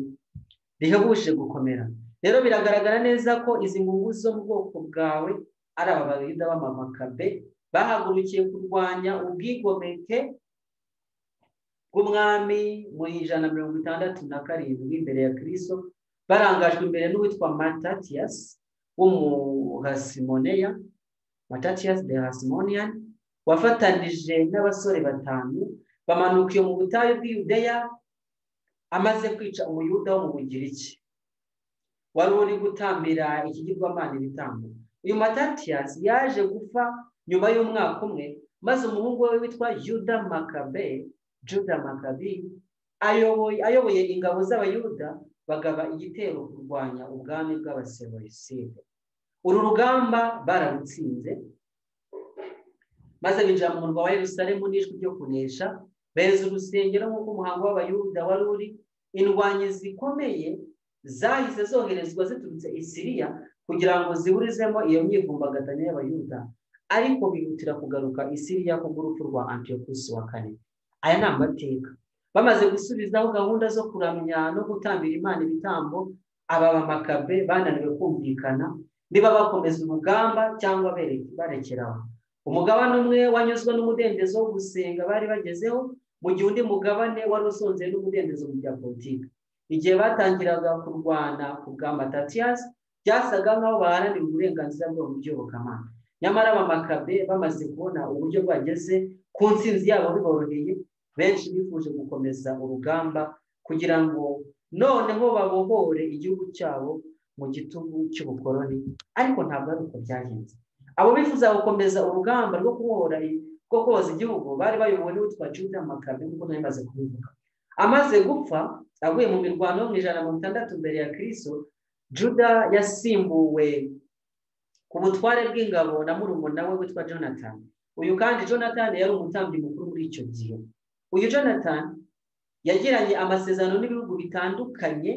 rihebuje gukomera rero biragaragara neza ko izi ngunguzi zo mu bwoko bwawe ari aba bayuda b'amamakabe bahagurukiye kurwanya ubwigomeke bw'umwami mu ijana na mirongo itandatu na karindwi imbere ya kirisito barangajwe imbere n'uwitwa matatiyasi w'umuhasimoneya matatiyasi de hasimoniyani wafatanije n'abasore batanu bamanukiye mu butayu bw'iyudeya amaze kwica umuyuda wo mu bugiriki wari uri gutambira ikigirwamana ibitambo uyu matatiyasi yaje gupfa nyuma y'umwaka umwe maze umuhungu we witwa yuda makabe juda makabi ayoboye ingabo z'abayuda bagaba igitero kurwanya ubwami bw'abaseroriside uru rugamba bararutsinze maze binjira mu murwa wa Yerusalemu n'ijwi ryo kunesha beza urusengero nk'uko umuhango w'abayuda wari uri indwanyi zikomeye zahise zoherezwa ziturutse i siriya kugira ngo ziburizemo iyo myivumbagatanya y'abayuda ariko bihutira kugaruka i siriya kubw'urupfu rwa antiyokusi wa kane aya ni amateka bamaze gusubizaho gahunda zo kuramya no gutambira imana ibitambo aba bamakabe bananiwe kumvikana niba bakomeza urugamba cyangwa berekeraho umugabane umwe wanyuzwe n'umudendezo wo gusenga bari bagezeho mu gihe undi mugabane wari usonze n'umudendezo mu bya politiki igihe batangiraga kurwana ku bwa matatiyasi byasaga nk'aho baharanira uburenganzira bwabo mu byobokamana nyamara abamakabe bamaze kubona uburyo bwageze ku nsinzi yabo biboroheye benshi bifuje gukomeza urugamba kugira ngo noneho babohore igihugu cyabo mu gitugu cy'ubukoroni ariko ntabwo ari uko byagenze abo bifuza gukomeza urugamba rwo kubohora rwo koza igihugu bari bayobowe n'uwitwa juda makabe nk'uko nari maze kubivuga amaze gupfa aguye mu mirwano yo mu ijana na mirongo itandatu mbere ya kirisito juda yasimbuwe ku butware bw'ingabo na murumuna we witwa jonathan uyu kandi jonathan yari umutambyi mukuru muri icyo gihe uyu jonathan yagiranye amasezerano n'ibihugu bitandukanye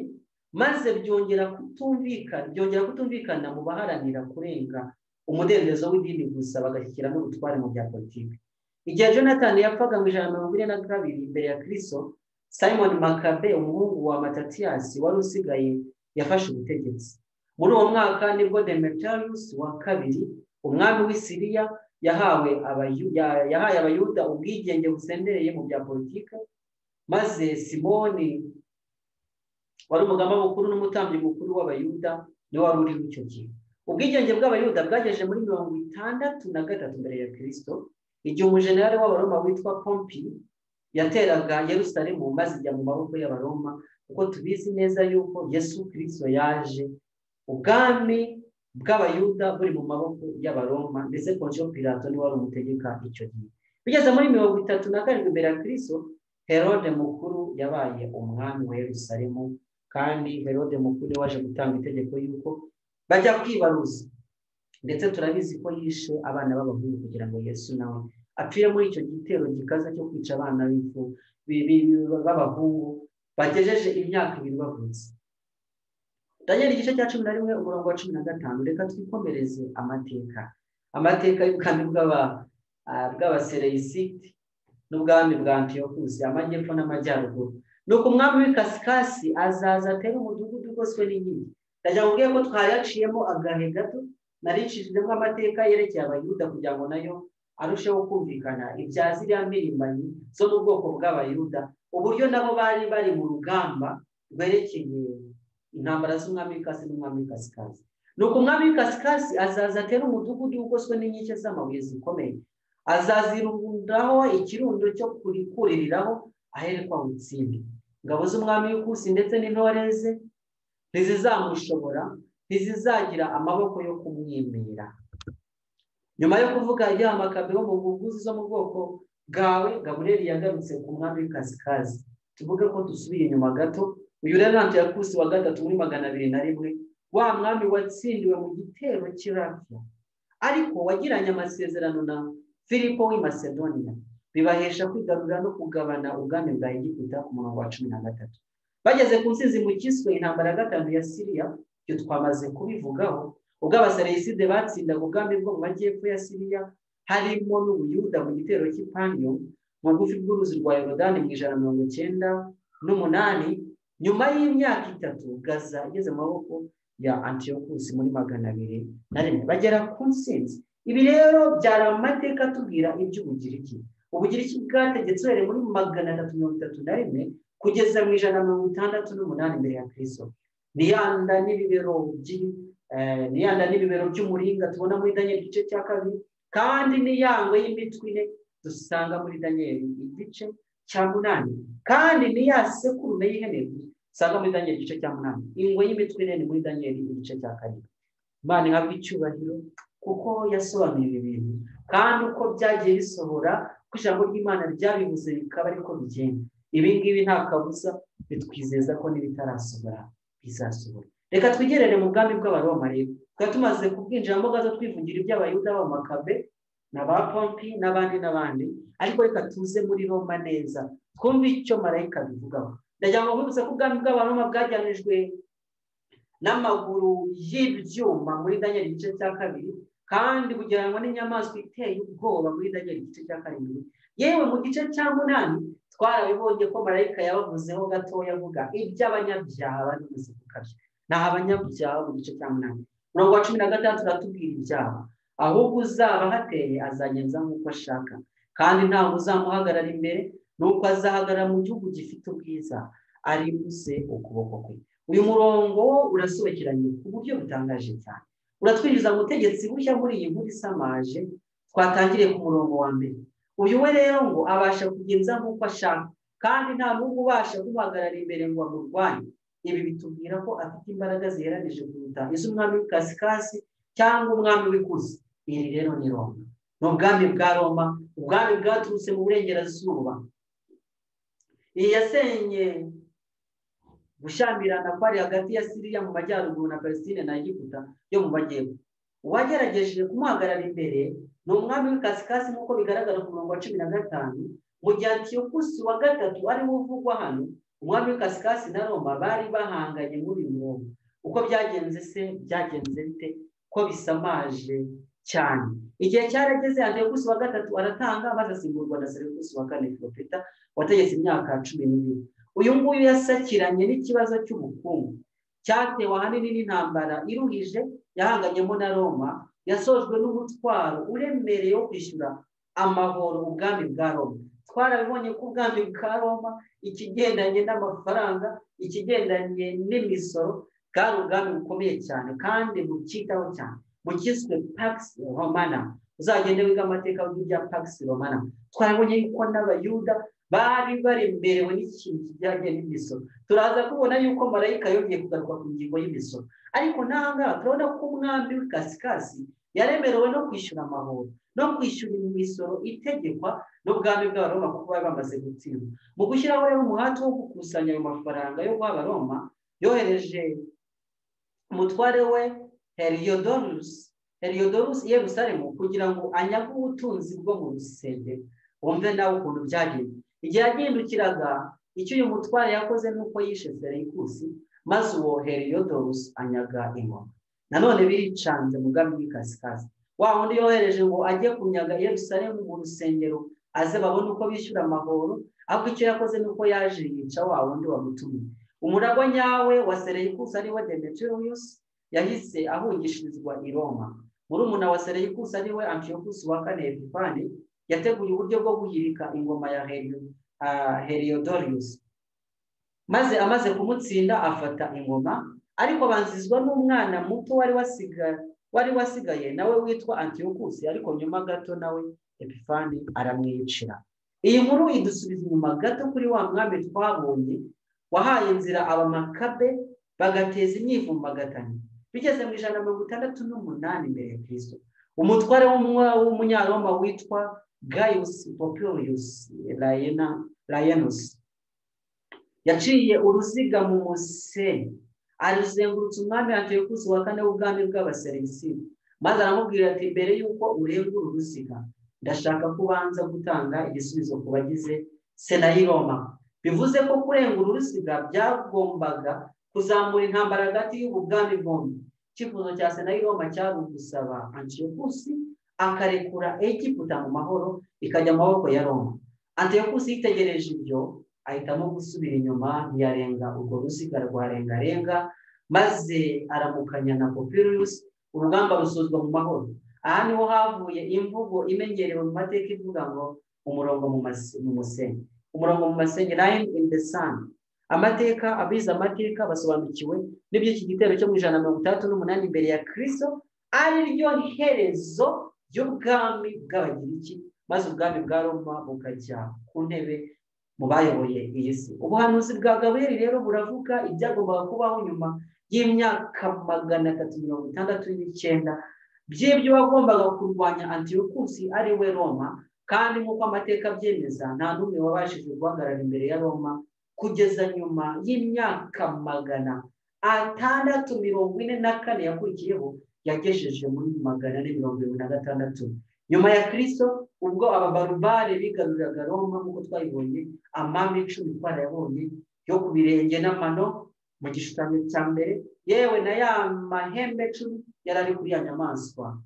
maze byongera kutumvikana byongera kutumvikana mu baharanira kurenga umudendezo w'idini gusa bagashyiramo ubutware mu bya politiki igihe jonathan yapfaga mu ijana na mirongo ine na kabiri imbere ya kirisito simon makabe umuhungu wa matatiyasi wari usigaye yafashe ubutegetsi muri uwo mwaka nibwo demetarius wa kabiri umwami w'isiriya yahawe yahaye abayuda ubwigenge busendereye mu bya politiki maze simoni wari umugamba mukuru n'umutambyi mukuru w'abayuda niwe wari uriho icyo gihe ubwigenge bw'abayuda bwagejeje muri mirongo itandatu na gatatu mbere ya kirisito igihe umujenerali w'abaroma witwa pompi yateraga Yerusalemu maze ijya mu maboko y'abaroma kuko tubizi neza yuko yesu kirisito yaje ubwami bw'abayuda buri mu maboko y'abaroma ndetse pontiyo pirato niwe wari umutegeka icyo gihe bigeze muri mirongo itatu na karindwi mbere ya kirisito herode mukuru yabaye umwami wa Yerusalemu kandi herode mukuru waje gutanga itegeko yuko bajya kwibaruza ndetse turabizi ko yishe abana b'abahungu kugira ngo yesu nawe apfire muri icyo gitero gikaza cyo kwica abana b'abahungu bagejeje imyaka ibiri bavutse daniel igice cya cumi na rimwe umurongo wa cumi na gatanu reka twikomereze amateka amateka y'ubwami bw'abasereyisiti n'ubwami bwa antiyokusi amajyepfo n'amajyaruguru ni uko umwami w'ikasikasi azaza atere umudugudu ugoswe n'inkingi ndagira ngo ko twayaciyemo agahe gato naricishijemo amateka yerekeye abayuda kugira ngo nayo arusheho kumvikana ibya ziriya mpirimbanyi zo mu bwoko bw'abayuda uburyo nabo bari bari mu rugamba rwerekeye intambara z'umwami w'ikasi n'umwami w'ikasikasi ni uko umwami w'ikasikasi azaza atera umudugudu ugoswe n'inkike z'amabuye zikomeye azazirundaho ikirundo cyo kurikuriraho aherekwa mu itsinda ingabo z'umwami w'ikusi ndetse n'intoreze ntizizamushobora ntizizagira amaboko yo kumwimira nyuma yo kuvuga yamakabe wo mu buguzi zo mu bwoko bwawe gabureri yagarutse ku mwami w'ikasikazi tuvuge ko dusubiye inyuma gato uyu rero yakusi wa gatatu muri magana abiri na rimwe wa mwami watsindiwe mu gitero cy'irapfa ariko wagiranye amasezerano na filipo w'i macedonia bibahesha kwigarurira no kugabana ubwami bwa egiputa ku murongo wa cumi na gatatu bageze ku nsinzi mu kiswe intambara ya gatanu ya siriya ibyo twamaze kubivugaho ubwo abasereyiside batsindaga ubwami bwo mu majyepfo ya siriya harimo n'ubuyuda mu gitero cy'ipaniyo bugufi bw'uruzi rwa yorodani mu ijana na mirongo icyenda n'umunani nyuma y'imyaka itatu gaza igeze mu maboko ya antiyokusi muri magana abiri na rimwe bagera ku nsinzi ibi rero byari amateka atubwira iby'ubugiriki ubugiriki bwategetse uhereye muri magana atatu mirongo itatu na rimwe kugeza mu ijana na mirongo itandatu n'umunani mbere ya kirisito niyanda n'ibibero niyanda n'ibibero by'umuringa tubona muri daniel igice cya kabiri kandi niyangwe y'imitwe ine dusanga muri daniel igice cya munani kandi niyasekurume y'ihene dusanga muri daniel igice cya munani ingwe y'imitwe ine ni muri daniel igice cya kabiri imana ihabwa icyubahiro kuko yasobanuye ibi bintu kandi uko byagiye bisohora ko ijambo ry'imana ryabibuze bikaba ariko bigenda ibi ngibi nta kabuza bitwizeza ko n'ibitarasohora bizasohora reka twigerere mu bwami bw'abaromareba twari tumaze kubwinjiramo gato twivugira iby'abayuda b'amakabe na ba pompi n'abandi n'abandi ariko reka tuze muri roma neza twumve icyo marayika bivugaho ndagira ngo mwibutse ko ubwami bw'abaroma bwajyanijwe n'amaguru y'ibyuma muri daniel igice cya kabiri kandi bugereranywa n'inyamaswa iteye ubwoba muri daniel igice cya karindwi yewe mu gice cya munani twarabibonye ko marayika yabavuzeho gatoya avuga iby'abanyabyaha n'ubuzi bukabya naho abanyabyaha mu gice cya munani murongo wa cumi na gatandatu uratubwira ibyaha ahubwo uzaba ahateye azagenda nk'uko ashaka kandi ntabwo uzamuhagarara imbere nuko azahagarara mu gihugu gifite ubwiza aribuze ukuboko kwe uyu murongo urasobekeranye ku buryo butangaje cyane uratwinjiza ubutegetsi bushya muri iyi nkuru isamaje twatangiriye ku murongo wa mbere uyu we rero ngo abasha kugenza nk'uko ashaka kandi nta n'ubwo ubasha kumuhagarara imbere ngo amurwanye ibi bitubwira ko afite imbaraga ziheranije kuruta iz'umwami w'ikasikasi cyangwa umwami w'ikuzi iri rero ni roma ni ubwami bwa roma ubwami bwaturutse mu burengerazuba iyi yasenye gushyamirana kwari hagati ya siriya mu majyaruguru na palestine na egiputa yo mu majyepfo uwagerageje kumuhagarara imbere ni umwami w'ikasikasi nk'uko bigaragara ku murongo wa cumi na gatanu mu gihe atiyokusi wa gatatu ariwo uvugwa hano umwami w'ikasikasi na roma bari bahanganye muri uyu murongo uko byagenze se byagenze bite ko bisamaje cyane igihe cyarageze antiyokusi wa gatatu aratanga maze asimburwa na serivisi wa kane filopeta wategetse imyaka cumi n'ibiri uyu nguyu yasakiranye n'ikibazo cy'ubukungu cyatewe ahanini n'intambara iruhije yahanganyemo na roma yasojwe n'umutwaro uremereye wo kwishyura amahoro ubwami bwa roma twarabibonye ko ubwami bwa roma ikigendanye n'amafaranga ikigendanye n'imisoro bwari ubwami bukomeye cyane kandi bukitaho cyane bukizwe pagisi romana uzagende wiga amateka y'ibya pagisi romana twarabonye yuko n'abayuda bari baremerewe n'ikintu kijyanye n'imisoro turaza kubona yuko marayika yongeye kugaruka ku ngingo y'imisoro ariko ntahangaha turabona ko umwami w'ikasikasi yaremerewe no kwishyura amahoro no kwishyura imisoro itegekwa n'ubwami bw'abaroma kuko bari bamaze gutsindwa mu gushyiraho rero umuhate wo gukusanya ayo mafaranga yo guha abaroma yohereje umutware we heriyodorusi heriyodorusi yerusalemu kugira ngo anyage ubutunzi bwo mu rusengero wumve nawe ukuntu byagenda igihe yagindukiraga icyo uyu mutware yakoze ni uko yishe serivisi maze uwo heriyodorusi anyaga ingoma nanone biricanze mu bwami bw'ikasikasi wa wundi yohereje ngo ajye kunyaga Yerusalemu mu rusengero aze babone uko bishyura amahoro ahubwo icyo yakoze ni uko yaje yica wa wundi wamutumye umuragwa nyawe wa serivisi ariwe demetiriyusi yahise ahungishirizwa i roma murumuna wa serivisi ariwe antiyokusi wa kane epifani yateguye uburyo bwo guhirika ingoma ya heriyodoriyusi maze amaze kumutsinda afata ingoma ariko abanzizwa n'umwana muto wari wasigaye wari wasigaye nawe witwa antiyokusi ariko nyuma gato nawe epifani aramwicira iyi nkuru idusubiza inyuma gato kuri wa mwami twabonye wahaye inzira abamakabe bagateza imyivumbagatanya bigeze mu ijana na mirongo itandatu n'umunani mbere ya kirisito umutware w'umunyaroma witwa gayusi popiriyusi rayenusi yaciye uruziga mu musenyi aruzengurutse umwami antiyokusi wa kane w'ubwami bw'abaserivisiyo maze aramubwira ati mbere y'uko urengura uruziga ndashaka ko ubanza gutanga igisubizo ku bagize sena y'iroma bivuze ko kurengura uruziga byagombaga kuzamura intambara hagati y'ubwami bwombi icyifuzo cya sena y'iroma cyari ugusaba antiyokusi akarekura egiputa mu mahoro ikajya mu maboko ya roma antiyokusi yitegereje ibyo ahitamo gusubira inyuma ntiyarenga urwo ruziga rwarengarenga maze aramukanya na popiriyusi urugamba rusozwa mu mahoro aha niho havuye imvugo imenyerewe mu mateka ivuga ngo umurongo mu musenyi umurongo mu masenyi line in the sun amateka abize amateka basobanukiwe n'iby'iki gitero cyo mu ijana na mirongo itandatu n'umunani imbere ya kirisito ari ryo herezo ry'ubwami bw'abagiriki maze ubwami bwa roma bukajya ku ntebe mu bayoboye iyi si ubuhanuzi bwa gaburiel rero buravuga ibyagombaga kubaho nyuma y'imyaka magana atatu mirongo itandatu n'icyenda by'ibyo wagombaga kurwanya antiyokusi ari we roma kandi nk'uko amateka abyemeza nta n'umwe wabashije guhagarara imbere ya roma kugeza nyuma y'imyaka magana atandatu mirongo ine na kane yakurikiyeho yagejeje muri magana ane mirongo irindwi na gatandatu nyuma ya kirisito ubwo ababarubare bigaruriraga roma nk'uko twayibonye amami icumi twarayabonye yo ku birenge n'amano mu gishushanyo cya mbere yewe na ya mahembe icumi yari ari kuri ya nyamaswa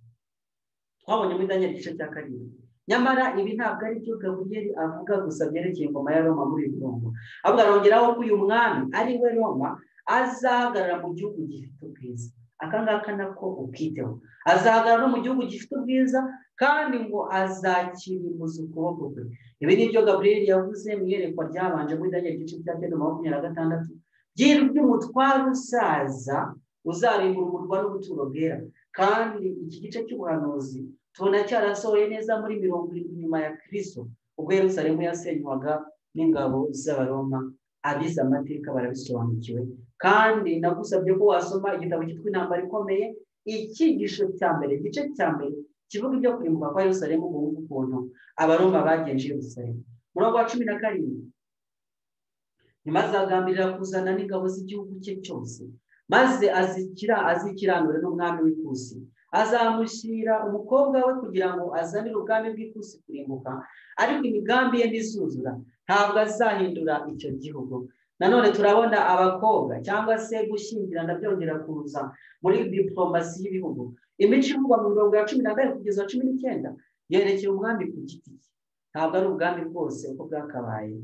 twabonye muri daniel igice cya karindwi nyamara ibi ntabwo ari byo gaburiyeri avuga gusa byerekeye ingoma ya roma muri uyu murongo ahubwo arongeraho ko uyu mwami ari we roma azahagarara mu gihugu gifite ubwiza aka ngaka nako ukiteho azahagarara no mu gihugu gifite ubwiza kandi ngo azakirimuza ukuboko kwe ibi ni byo gaburiyeri yavuze mu iyerekwa ryabanje muri daniel igice cya kenda makumyabiri na gatandatu ry'umutware usaza uzarimbura umurwa n'ubuturo bwera kandi iki gice cy'ubuhanuzi tubona cyarasohoye neza muri mirongo irindwi nyuma ya kirisito ubwo Yerusalemu yasenywaga n'ingabo z'abaroma abize amateka barabisobanukiwe kandi nagusabye ko wasoma igitabo cyitwa intambara ikomeye icyigisho cya mbere igice cya mbere kivuga ibyo kurimbuka kwa Yerusalemu mu bundi ukuntu abaroma bagenje Yerusalemu murongo wa cumi na karindwi nyuma azagambirira kuzana n'ingabo z'igihugu cye cyose maze azikira azikiranure n'umwami w'ikusi azamushyira umukobwa we kugira ngo azanire ubwami bw'ikusi kurimbuka ariko imigambi ye ntizuzura ntabwo azahindura icyo gihugu nanone turabona abakobwa cyangwa se gushyingirana byongera kuza muri diporomasi y'ibihugu imico ivugwa mu mirongo ya cumi na kane kugeza cumi n'icyenda yerekeye umwami ku giti cye ntabwo ari ubwami bwose uko bwakabaye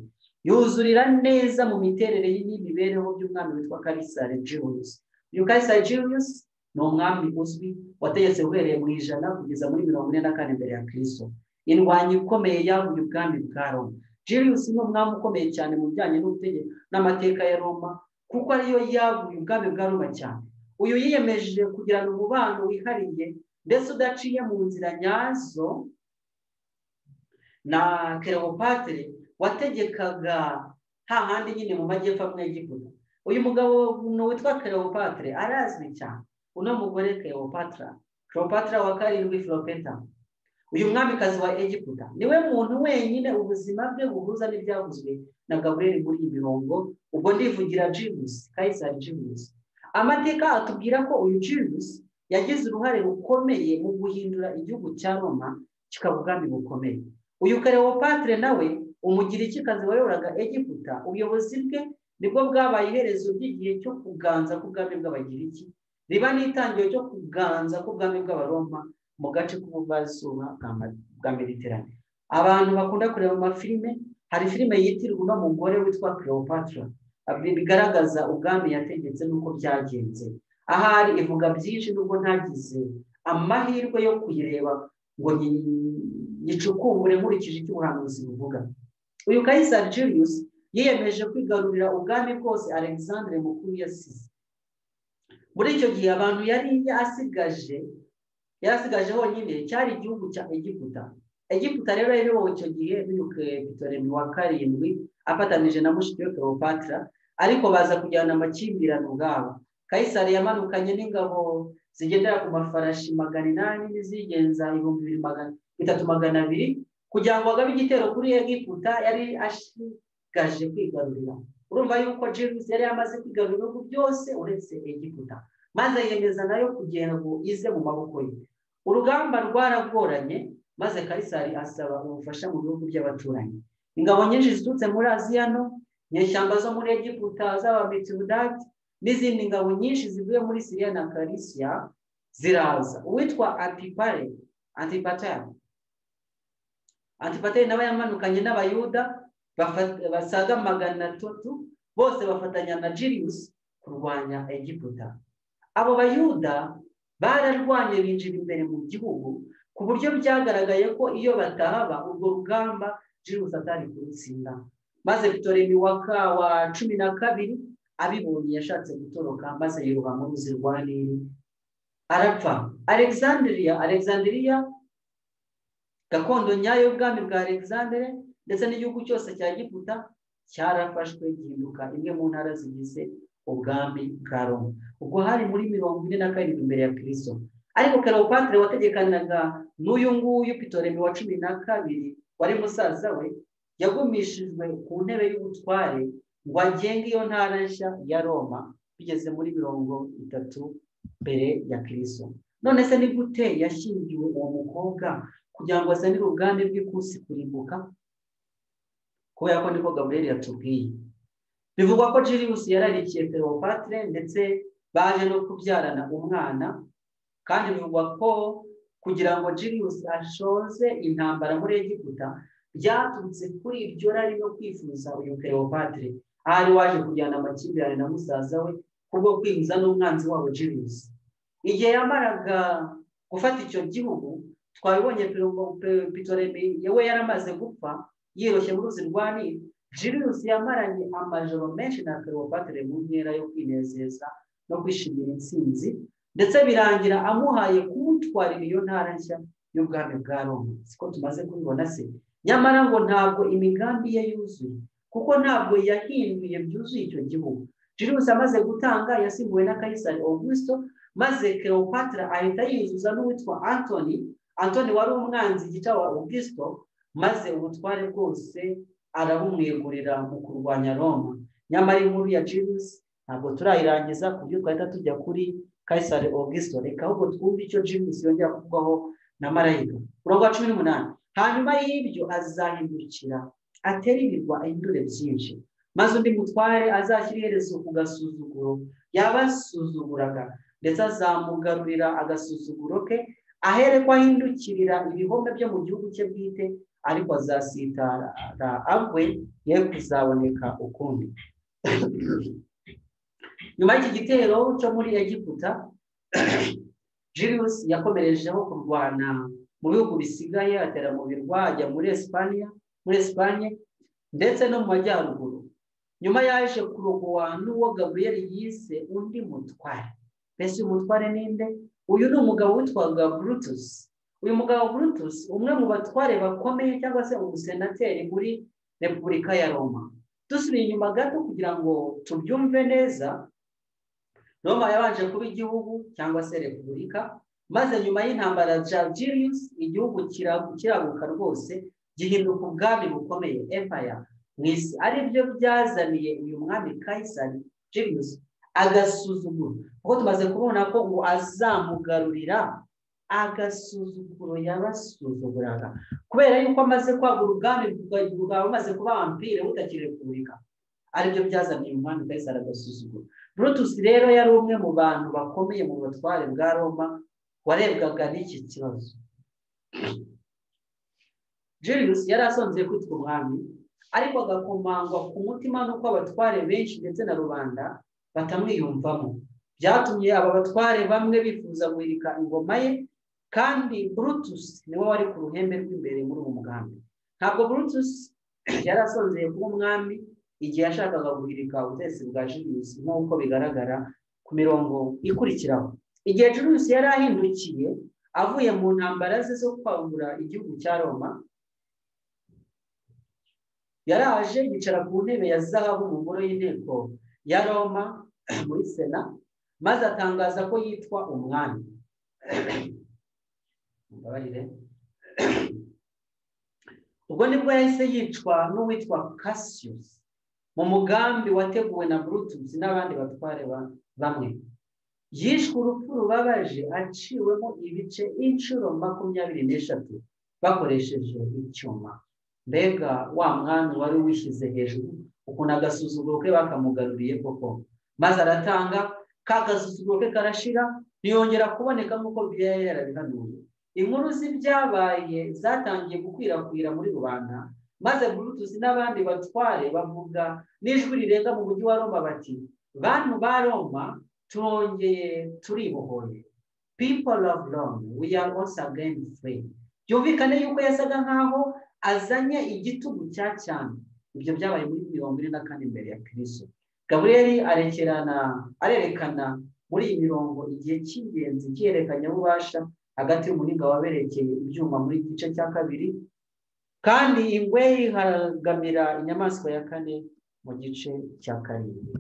yuzurira neza mu miterere y'imibereho by'umwami witwa karisare jiyusi uyu karisare jiyusi ni umwami uzwi wategetse uhereye mu ijana kugeza muri mirongo ine na kane mbere ya kirisito indwanyi ikomeye yavuye ubwami bwa roma jiyusi ni umwami ukomeye cyane mu bijyanye n'ubutegetsi n'amateka ya roma kuko ariyo yavuye ubwami bwa roma cyane uyu yiyemeje kugirana umubano wihariye ndetse udaciye mu nzira nyazo na kerewopatere wategekaga hahandi nyine mu majyepfo amwe y'igikuta uyu mugabo witwa kerewopatere arazwi cyane uno mugore Cleopatra Cleopatra wa karindwi Filopeta uyu mwamikazi wa Egiputa niwe muntu wenyine ubuzima bwe buhuza n'ibyavuzwe na Gabriel muri iyi mirongo ubwo ndivugira James Kaisari James amateka atubwira ko uyu James yagize uruhare rukomeye mu guhindura igihugu cya Roma kikaba ubwami bukomeye uyu Cleopatra nawe umugirikikazi wayoboraga Egiputa ubuyobozi bwe nibwo bwabaye iherezo ry'igihe cyo kuganza k'ubwami bw'abagiriki riba n'itangiriro ryo kuganza k'ubwami bw'abaroma mu gace k'ubuvazuba bwa mediterane abantu bakunda kureba mu mafilime hari filime yitirwa uno mugore witwa Cleopatra bigaragaza ubwami yategetse n'uko byagenze ahari ivuga byinshi n'ubwo ntagize amahirwe yo kuyireba ngo yicukumbure nkurikije icyo ubuhanuzi buvuga uyu kayisari Julius yiyemeje kwigarurira ubwami bwose Alexandre mukuru yasize muri icyo gihe abantu yari yasigaje yarasigaje honyine cyari igihugu cya egiputa egiputa rero rero icyo gihe biruke bitoremi wa karindwi afatanije na mushiki we Cleopatra ariko baza kujyana amakimbirane ubwabo kayisari yamanukanye n'ingabo zigendera ku mafarashi magana inani n'izigenza ibihumbi bibiri magana bitatu magana abiri kugira ngo agabe igitero kuri egiputa yari asigaje kwigarurira urumva yuko james yari yamaze kwigarura ibihugu byose uretse egiputa maze yemeza nayo kugira ngo ize mu maboko ye urugamba rwaragoranye maze karisari asaba ubufasha mu bihugu by'abaturanyi ingabo nyinshi ziturutse muri aziya no nyeshyamba zo muri egiputa z'abamitsudati n'izindi ngabo nyinshi zivuye muri siriya na karisiya ziraza uwitwa antipare antipatari antipatari nawe yamanukanye n'abayuda basaga magana atatu bose bafatanya na jiriusi kurwanya egiputa abo bayuda bararwanye binjira imbere mu gihugu ku buryo byagaragaye ko iyo batahaba urwo rugamba jiriusi atari kurutsinda maze bitoremi waka wa cumi na kabiri abibonye yashatse gutoroka maze yiruha mu ruzi rwa nili arapfa alexandria alexandria gakondo nyayo y'ubwami bwa alexandre ndetse n'igihugu cyose cya giputa cyarafashwe gihinduka imwe mu ntara zigize ubwami bwa roma ubwo hari muri mirongo ine na karindwi imbere ya kirisito ariko karopatire wategekanaga n'uyu nguyu pitoremi wa cumi na kabiri wari musaza we yagumishijwe ku ntebe y'ubutware ngo agenge iyo ntara nshya ya roma bigeze muri mirongo itatu mbere ya kirisito none se ni gute yashyingiwe uwo mukobwa kugira ngo asanire ubwami bw'ikusi kurimbuka kubera ko niko gaburiyeri yatubwiye bivugwa ko jiribusi yararikiye peropatire ndetse baje no kubyarana umwana kandi bivugwa ko kugira ngo jiribusi ashoze intambara muri egiputa byaturutse kuri iryo rari no kwifuza uyu peropatire ahari waje kujyana amakimbirane na musaza we kubwo kwinjiza n'umwanzi wabo jiribusi igihe yamaraga gufata icyo gihugu twabibonye pitoremi yewe yaramaze gupfa yiyoroshye mu ruzi rwa nili jirirusi yamaranye amajoro menshi na peropatire mu nkera yo kwinezeza no kwishimira intsinzi ndetse birangira amuhaye kumutwarira iyo ntara nshya y'ubwami bwa roma siko tumaze kubibona se nyamara ngo ntabwo imigambi ye yuzuye kuko ntabwo yahinduye byuzuye icyo gihugu jirirusi amaze gutanga yasimbuwe na kayisari augusto maze keropatira ahita yuzuza n'uwitwa antoni antoni wari umwanzi gica wa augusto maze ubutware bwose arabumwegurira mu kurwanya roma nyamara inkuru ya jibusi ntabwo turayirangiza ku buryo twahita tujya kuri kayisari augusto reka ahubwo twumve icyo jibusi yongera kuvugwaho na marayika umurongo wa cumi n'umunani hanyuma y'ibyo azahindukira atera ibirwa ahindure byinshi maze undi mutware azashyira iherezo ku gasuzuguro yabasuzuguraga ndetse azamugarurira agasuzuguro ke ahereko ahindukirira ibihome byo mu gihugu cye bwite ariko azasitara agwe ye kuzaboneka ukundi nyuma y'iki gitero cyo muri egiputa jirius yakomerejeho kurwana mu bihugu bisigaye atera mu birwa ajya muri esipanye muri esipanye ndetse no mu majyaruguru nyuma yaje kurogowa n'uwo gaburiyeri yise undi mutware mbese uyu mutware ninde uyu ni umugabo witwaga burutusi uyu mugabo burutusi umwe mu batware bakomeye cyangwa se umusenateri muri repubulika ya roma dusubiye inyuma gato kugira ngo tubyumve neza roma yabanje kuba igihugu cyangwa se repubulika maze nyuma y'intambara jagirius igihugu kiraguka rwose gihinduka ubwami bukomeye empaya mu isi ari byo byazaniye uyu mwami kayisari jirius agasuzuguro kuko tumaze kubona ko ngo azamugarurira agasuzuguro yabasuzuguraga kubera yuko amaze kwagura ubwami bwawe bumaze kuba wampire butakiri repubulika aribyo byazaniye umwami kayisari agasuzuguro brutus rero yari umwe mu bantu bakomeye mu batware bwa roma warebwaga n'iki kibazo jirius yari asonzeye kwitwa umwami ariko agakomangwa ku mutima n'uko abatware benshi ndetse na rubanda batamwiyumvamo byatumye aba batware bamwe bifuza guhirika ingoma ye kandi brutus niwe wari ku ruhembe rw'imbere muri uwo mugambi ntabwo brutus yari asonzeye kuba umwami igihe yashakaga guhirika ubutegetsi bwa julius nk'uko bigaragara ku mirongo ikurikiraho igihe julius yari ahindukiye avuye mu ntambara ze zo kwagura igihugu cya roma yaraje yicara ku ntebe ya zahabu mu ngoro y'inteko ya roma muri sena maze atangaza ko yitwa umwami mbabarire ubwo nibwo yahise yicwa n'uwitwa cassius mu mugambi wateguwe na brutus n'abandi batware bamwe yishwe urupfu rubabaje aciwemo ibice inshuro makumyabiri n'eshatu bakoresheje icyuma mbega wa mwami wari wishyize hejuru ukuntu agasuzuguro ke bakamugaruriye koko maze aratanga kagasuzuguro ke karashira ntiyongera kuboneka nk'uko byari yarabihanuye inkuru z'ibyabaye zatangiye gukwirakwira muri rubanda maze burutuzi n'abandi batware bavuga n'ijwi rirenga mu mujyi wa roma bati bantu ba roma turongeye turibohoye people of rome we are also again free byumvikane yuko yasaga nkaho azanye igitugu cya cyane ibyo byabaye muri mirongo ine na kane mbere ya kirisito gaburiyeri arekerana arerekana muri iyi mirongo igihe cy'ingenzi cy'ihererekanyabubasha hagati y'umuringa waberekeye ibyuma muri gice cya kabiri kandi ingwe ihagamira inyamaswa ya kane mu gice cya karindwi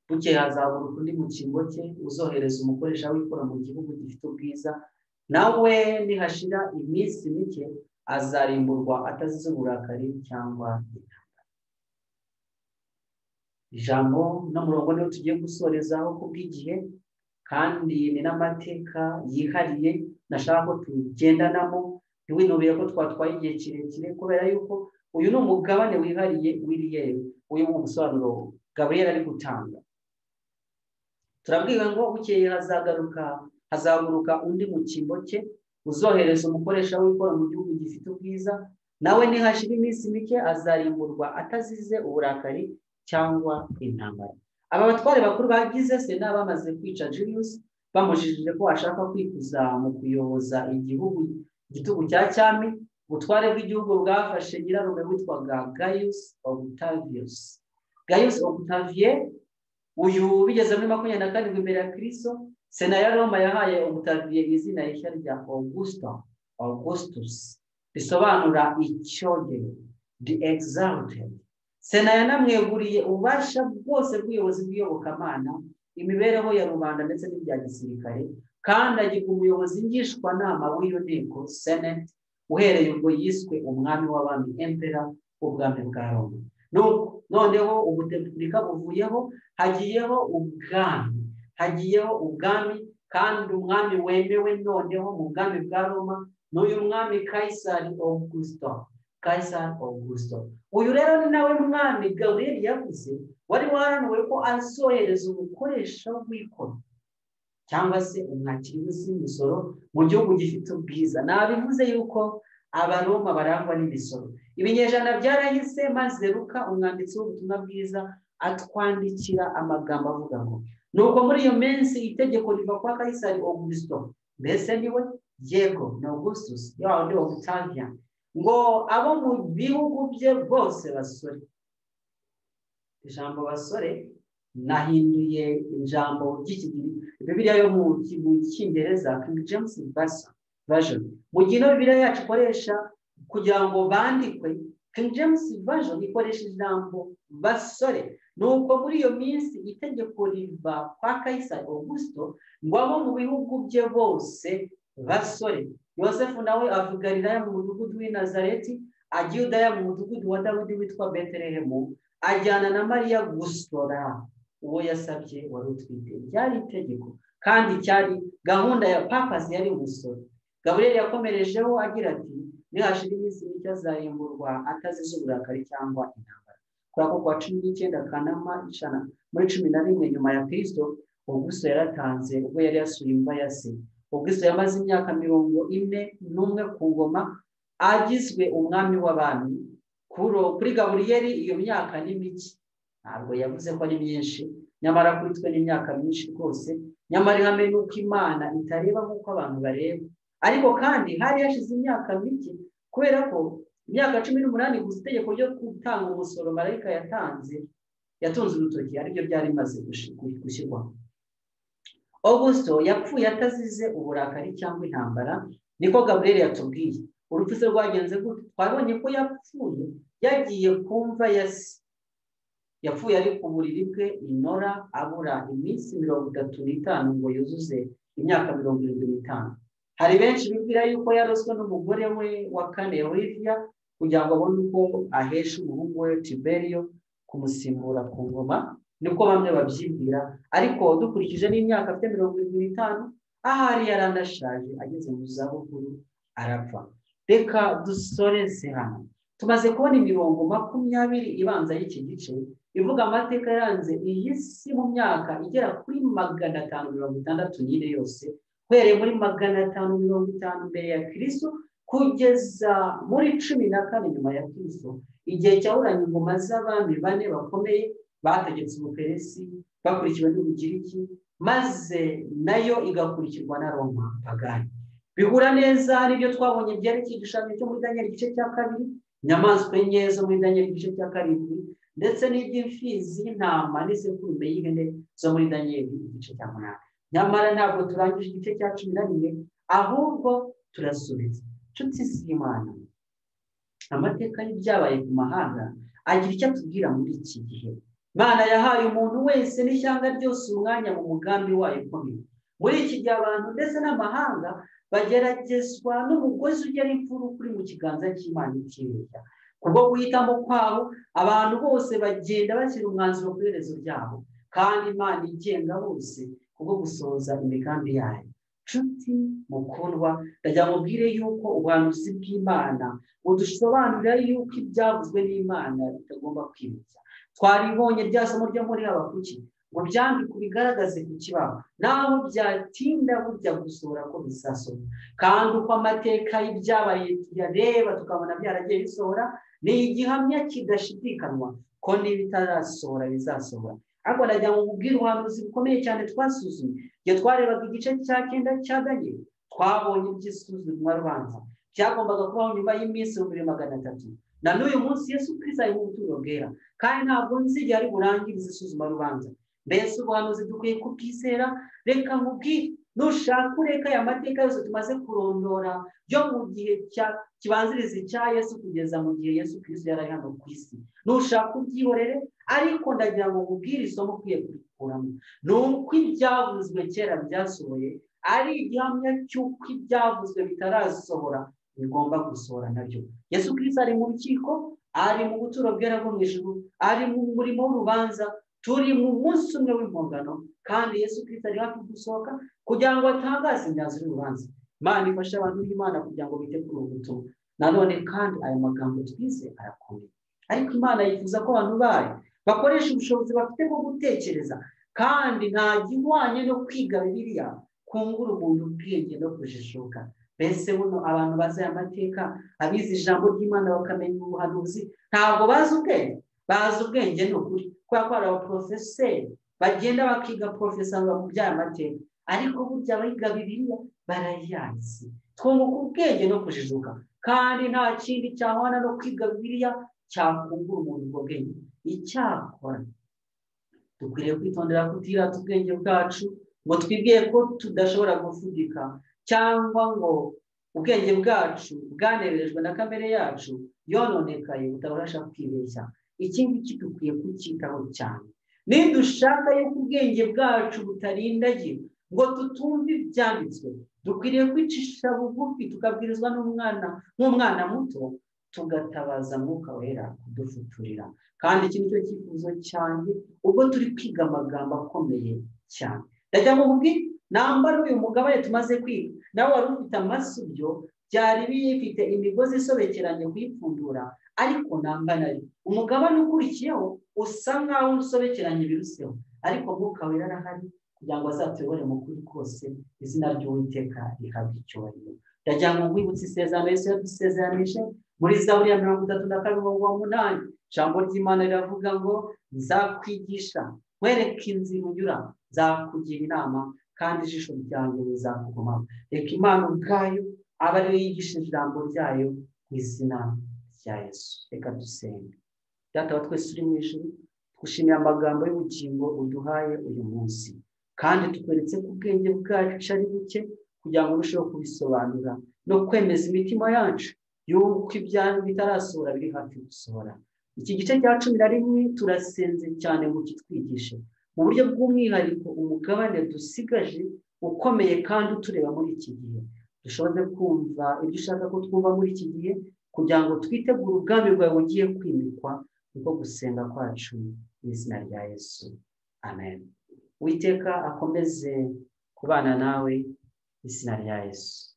buke hazaguruka undi mukingo cye uzohereza umukoresha wikora mu gihugu gifite ubwiza nawe nihashira iminsi mike azarimburwa atazize uburakari cyangwa ijambo no murongo niwo tugiye gusorezaho ku bw'igihe kandi ni n'amateka yihariye nashaka ko tugendanamo ntiwinubire ko twatwaye igihe kirekire kubera yuko uyu ni umugabane wihariye w'iriyeri uyu ni ubusobanuro gaburiyeri ari gutanga turabwira ngo bukeye hazagaruka hazaguruka undi mu cyimbo cye uzohereza umukoresha w'ikora mu gihugu gifite ubwiza nawe ntihashira iminsi mike azarimburwa atazize uburakari cyangwa intambara aba batware bakuru bagize sena bamaze kwica Julius bamujijije ko ashaka kwikuza mu kuyoboza igihugu igitugu cya cyami ubutware bw'igihugu bwafashe nyirarume witwaga Gaius Octavius Gaius Octavius uyu bigeze muri makumyabiri na karindwi mbere ya kirisito sena ya roma yahaye umutaviye izina rishya rya augusta augustus risobanura icyogere the exalted sena yanamweguriye ububasha bwose bw'ubuyobozi bw'iyobokamana imibereho ya rubanda ndetse n'ibya gisirikare kandi agiga umuyobozi ngishwanama w'iyo nteko senate uhereye ubwo yiswe umwami w'abami empera w'ubwami bwa roma noneho ubutepuburika buvuyeho hagiyeho ubwami hagiyeho ubwami kandi umwami wemewe noneho mu bwami bwa roma n'uyu mwami kayisari augusito kayisari augusito uyu rero ni nawe mwami gaburiyeri yavuze wari warananiwe ko azohereza umukoresha w'ikoro cyangwa se umwakiri w'imisoro mu gihugu gifite ubwiza nabivuze yuko abaroma barangwa n'imisoro ibinyejana byarahise maze ruka umwanditsi w'ubutumwa bwiza atwandikira amagambo avuga ngo nuko muri iyo minsi itegeko riva kwa kayisari augusito mbese niwe yego ni augustus yawundi ogutavia ngo abo mu bihugu bye bose basore ijambo basore nahinduye ijambo ry'ikigiri bibiliya yo mu cyongereza king james version mu gihe ino bibiliya yacu ikoresha kugira ngo bandikwe king james version ikoresha ijambo basore nuko muri iyo minsi itegeko riva kwa kayisari augusito ngo abo mu bihugu bye bose basore yosefu nawe avuga riraya mu mudugudu w'i nazareti ajya udaya mu mudugudu wa dawidi witwa betelehemu ajyana na mariya gusora uwo yasabye wari utwite ryari itegeko kandi cyari gahunda ya papasi yari umusoro gaburiyeri yakomerejeho agira ati nihashira iminsi mike azarimburwa atazize uburakari cyangwa intambara kubera ko kuwa cumi n'icyenda kanama ijana muri cumi na rimwe nyuma ya kirisito ubwiso yaratanze ubwo yari yasuye imva ya se ubwiso yamaze imyaka mirongo ine n'umwe ku ngoma agizwe umwami w'abami kuri gaburiyeri iyo myaka ni mike ntabwo yavuze ko ari myinshi nyamara kuri twe ni imyaka myinshi rwose nyamara ihame ni uko imana itareba nk'uko abantu bareba ariko kandi hari hashize imyaka mike kubera ko imyaka cumi n'umunani gusa itegeko ryo gutanga umusoro marayika yatanze yatunze urutoki aribyo byari bimaze gushyirwaho augusito yapfuye atazize uburakari cyangwa intambara niko gaburiyeri yatubwiye urupfu se rwagenze gutyo twabonye ko yapfuye yagiye ku mva ya se yapfuye ari ku buriri bwe inora abura iminsi mirongo itatu n'itanu ngo yuzuze imyaka mirongo irindwi n'itanu hari benshi bibwira yuko yaroswe n'umugore we wa kane Olivia kugira ngo abone uko ahesha umuhungu we Tiberio kumusimbura ku ngoma nibwo bamwe babyibwira ariko dukurikije n'imyaka afite mirongo irindwi n'itanu ahari yari anashaje ageze mu zabukuru arapfa reka dusoreze hano tumaze kubona imirongo makumyabiri ibanza y'iki gice ivuga amateka yaranze iyi si mu myaka igera kuri magana atanu mirongo itandatu n'ine yose uhereye muri magana atanu mirongo itanu mbere ya kirisito kugeza muri cumi na kane nyuma ya kirisito igihe cyaburanye ingoma z'abami bane bakomeye bategetse ubuperesi bakurikiwe n'ubugiriki maze nayo igakurikirwa na roma pagani bihura neza n'ibyo twabonye byerekeye igishushanyo cyo muri daniel igice cya kabiri inyamaswa enye zo muri daniel igice cya karindwi ndetse n'iby'imfizi y'intama n'izikurume y'ihene zo muri daniel igice cya munani nyamara ntabwo turangije igice cya cumi na rimwe ahubwo turasubiza inshuti z'imana amateka y'ibyabaye ku mahanga agira icyo atubwira muri iki gihe imana yahaye umuntu wese n'ishyanga ryose umwanya mu mugambi wayo ukomeye muri iki gihe abantu ndetse n'amahanga bageragezwa n'umugozi ugera imvura kuri mu kiganza cy'imana ikirega kubwo guhitamo kwabo abantu bose bagenda bashyira umwanzuro ku iherezo ryabo kandi imana igenga bose kubwo gusohoza imigambi yayo nshuti mukundwa ndagira ngo ubwire yuko ubuhanuzi bw'imana budusobanurira yuko ibyavuzwe n'imana bitagomba kwibutsa twaribonye rya somo ryo muri abakuki ngo byandike bigaragaze ku kibaho naho byatinda burya gusohora ko bizasoma kandi uko amateka y'ibyabaye tuyareba tukabona byaragiye bisohora ni igihamya kidashidikanywa ko niba itarasohora bizasohora ariko ndagira ngo ubwire ubuhanuzi bukomeye cyane twasuzumye igihe twarebaga igice cya cyenda cya daniel twabonye iby'isuzumwa rubanza byagombaga kubaho nyuma y'iminsi ibihumbi magana atatu na n'uyu munsi yesu Kristo ari mu buturo bwera kandi ntabwo nzigera ari burangirize isuzuma rubanza mbese ubuhanuzi dukwiye kubwizera reka nkubwire nushaka ureka aya mateka yose tumaze kurondora yo mu gihe kibanziriza icya yesu kugeza mu gihe yesu Kristo yari ari hano ku isi nushaka ubyihorere ariko ndagira ngo nkubwire isomo ukwiye kurikuramo ni uko ibyavuzwe kera byasohoye ari igihamya cy'uko ibyavuzwe bitarasohora bigomba gusohora nabyo yesu Kristo ari mu rukiko ari mu buturo bwera bwo mu ijuru ari mu murimo w'urubanza turi mu munsi umwe w'impongano kandi yesu Kristo ari hafi gusohoka kugira ngo atangaze imyanzuro y'urubanza imana ifashe abantu b'imana kugira ngo bite kuri ubu butumwa nanone kandi aya magambo twize arakomeye ariko imana yifuza ko abantu bayo bakoresha ubushobozi bafite bwo gutekereza kandi nta gihwanye no kwiga bibiliya kungura umuntu ubwenge no kujijuka mbese buno abantu bazi aya mateka abize ijambo ry'imana bakamenya ubuhanuzi ntabwo bazi ubwenge bazi ubwenge ni ukuri kubera ko hari abaporofeseri bagenda bakiga porofesora mu by'aya mateka ariko burya abiga bibiliya barayazi twunguka ubwenge no kujijuka kandi nta kindi cyahwana no kwiga bibiliya cyakungura umuntu ubwo bwenge icyakora dukwiriye kwitondera kutirata ubwenge bwacu ngo twibwiye ko tudashobora gufudika cyangwa ngo ubwenge bwacu bwanererejwe na kamere yacu yononekaye butabasha kwibeshya iki ngiki dukwiye kucyitaho cyane nidushaka yuko ubwenge bwacu butarindagiye ngo tutumve ibyanditswe dukwiriye kwicisha bugufi tukabwirizwa n'umwana nk'umwana muto tugatabaza mwuka wera kudufuturira kandi iki ni cyo cyifuzo cyane ubwo turi kwiga amagambo akomeye cyane ndagira ngo mubwire nambara uyu mugabane tumaze kwiga nawe wari ufite amasubyo byari bifite imigozi isobekeranye kuyipfundura ariko nangana ari umugabane ukurikiyeho usa nkaho usobekeranye biruseho ariko mwuka wera arahari kugira ngo azatuyobore mu kuri kose izina ry'uwiteka rihabwa icyubahiro ndagira ngo nkwibutse isezerano yose yadusezeranije muri zaburi ya mirongo itatu na kabiri mirongo umunani ijambo ry'imana riravuga ngo nzakwigisha nkwereke inzira unyura nzakugira inama kandi ijisho ryanjye rizakugumaho reka imana ubwayo aba ariyo yigisha ijambo ryayo mu izina rya yesu reka dusenge byataba twese uri mu ijoro twishimiye amagambo y'ubugingo uduhaye uyu munsi kandi tukweretse ko ubwenge bwacu ari buke kugira ngo urusheho kubisobanura no kwemeza imitima yacu yuko ibyanyu bitarasohora biri hafi gusohora iki gice cya cumi na rimwe turasenze cyane ngo kitwigishe mu buryo bw'umwihariko umugabane dusigaje ukomeye kandi utureba muri iki gihe dushobore kumva ibyo ushaka ko twumva muri iki gihe kugira ngo twitegure ubwami bwawe bugiye kwimikwa niko gusenga kwacu mu izina rya yesu amen witeka akomeze kubana nawe mu izina rya yesu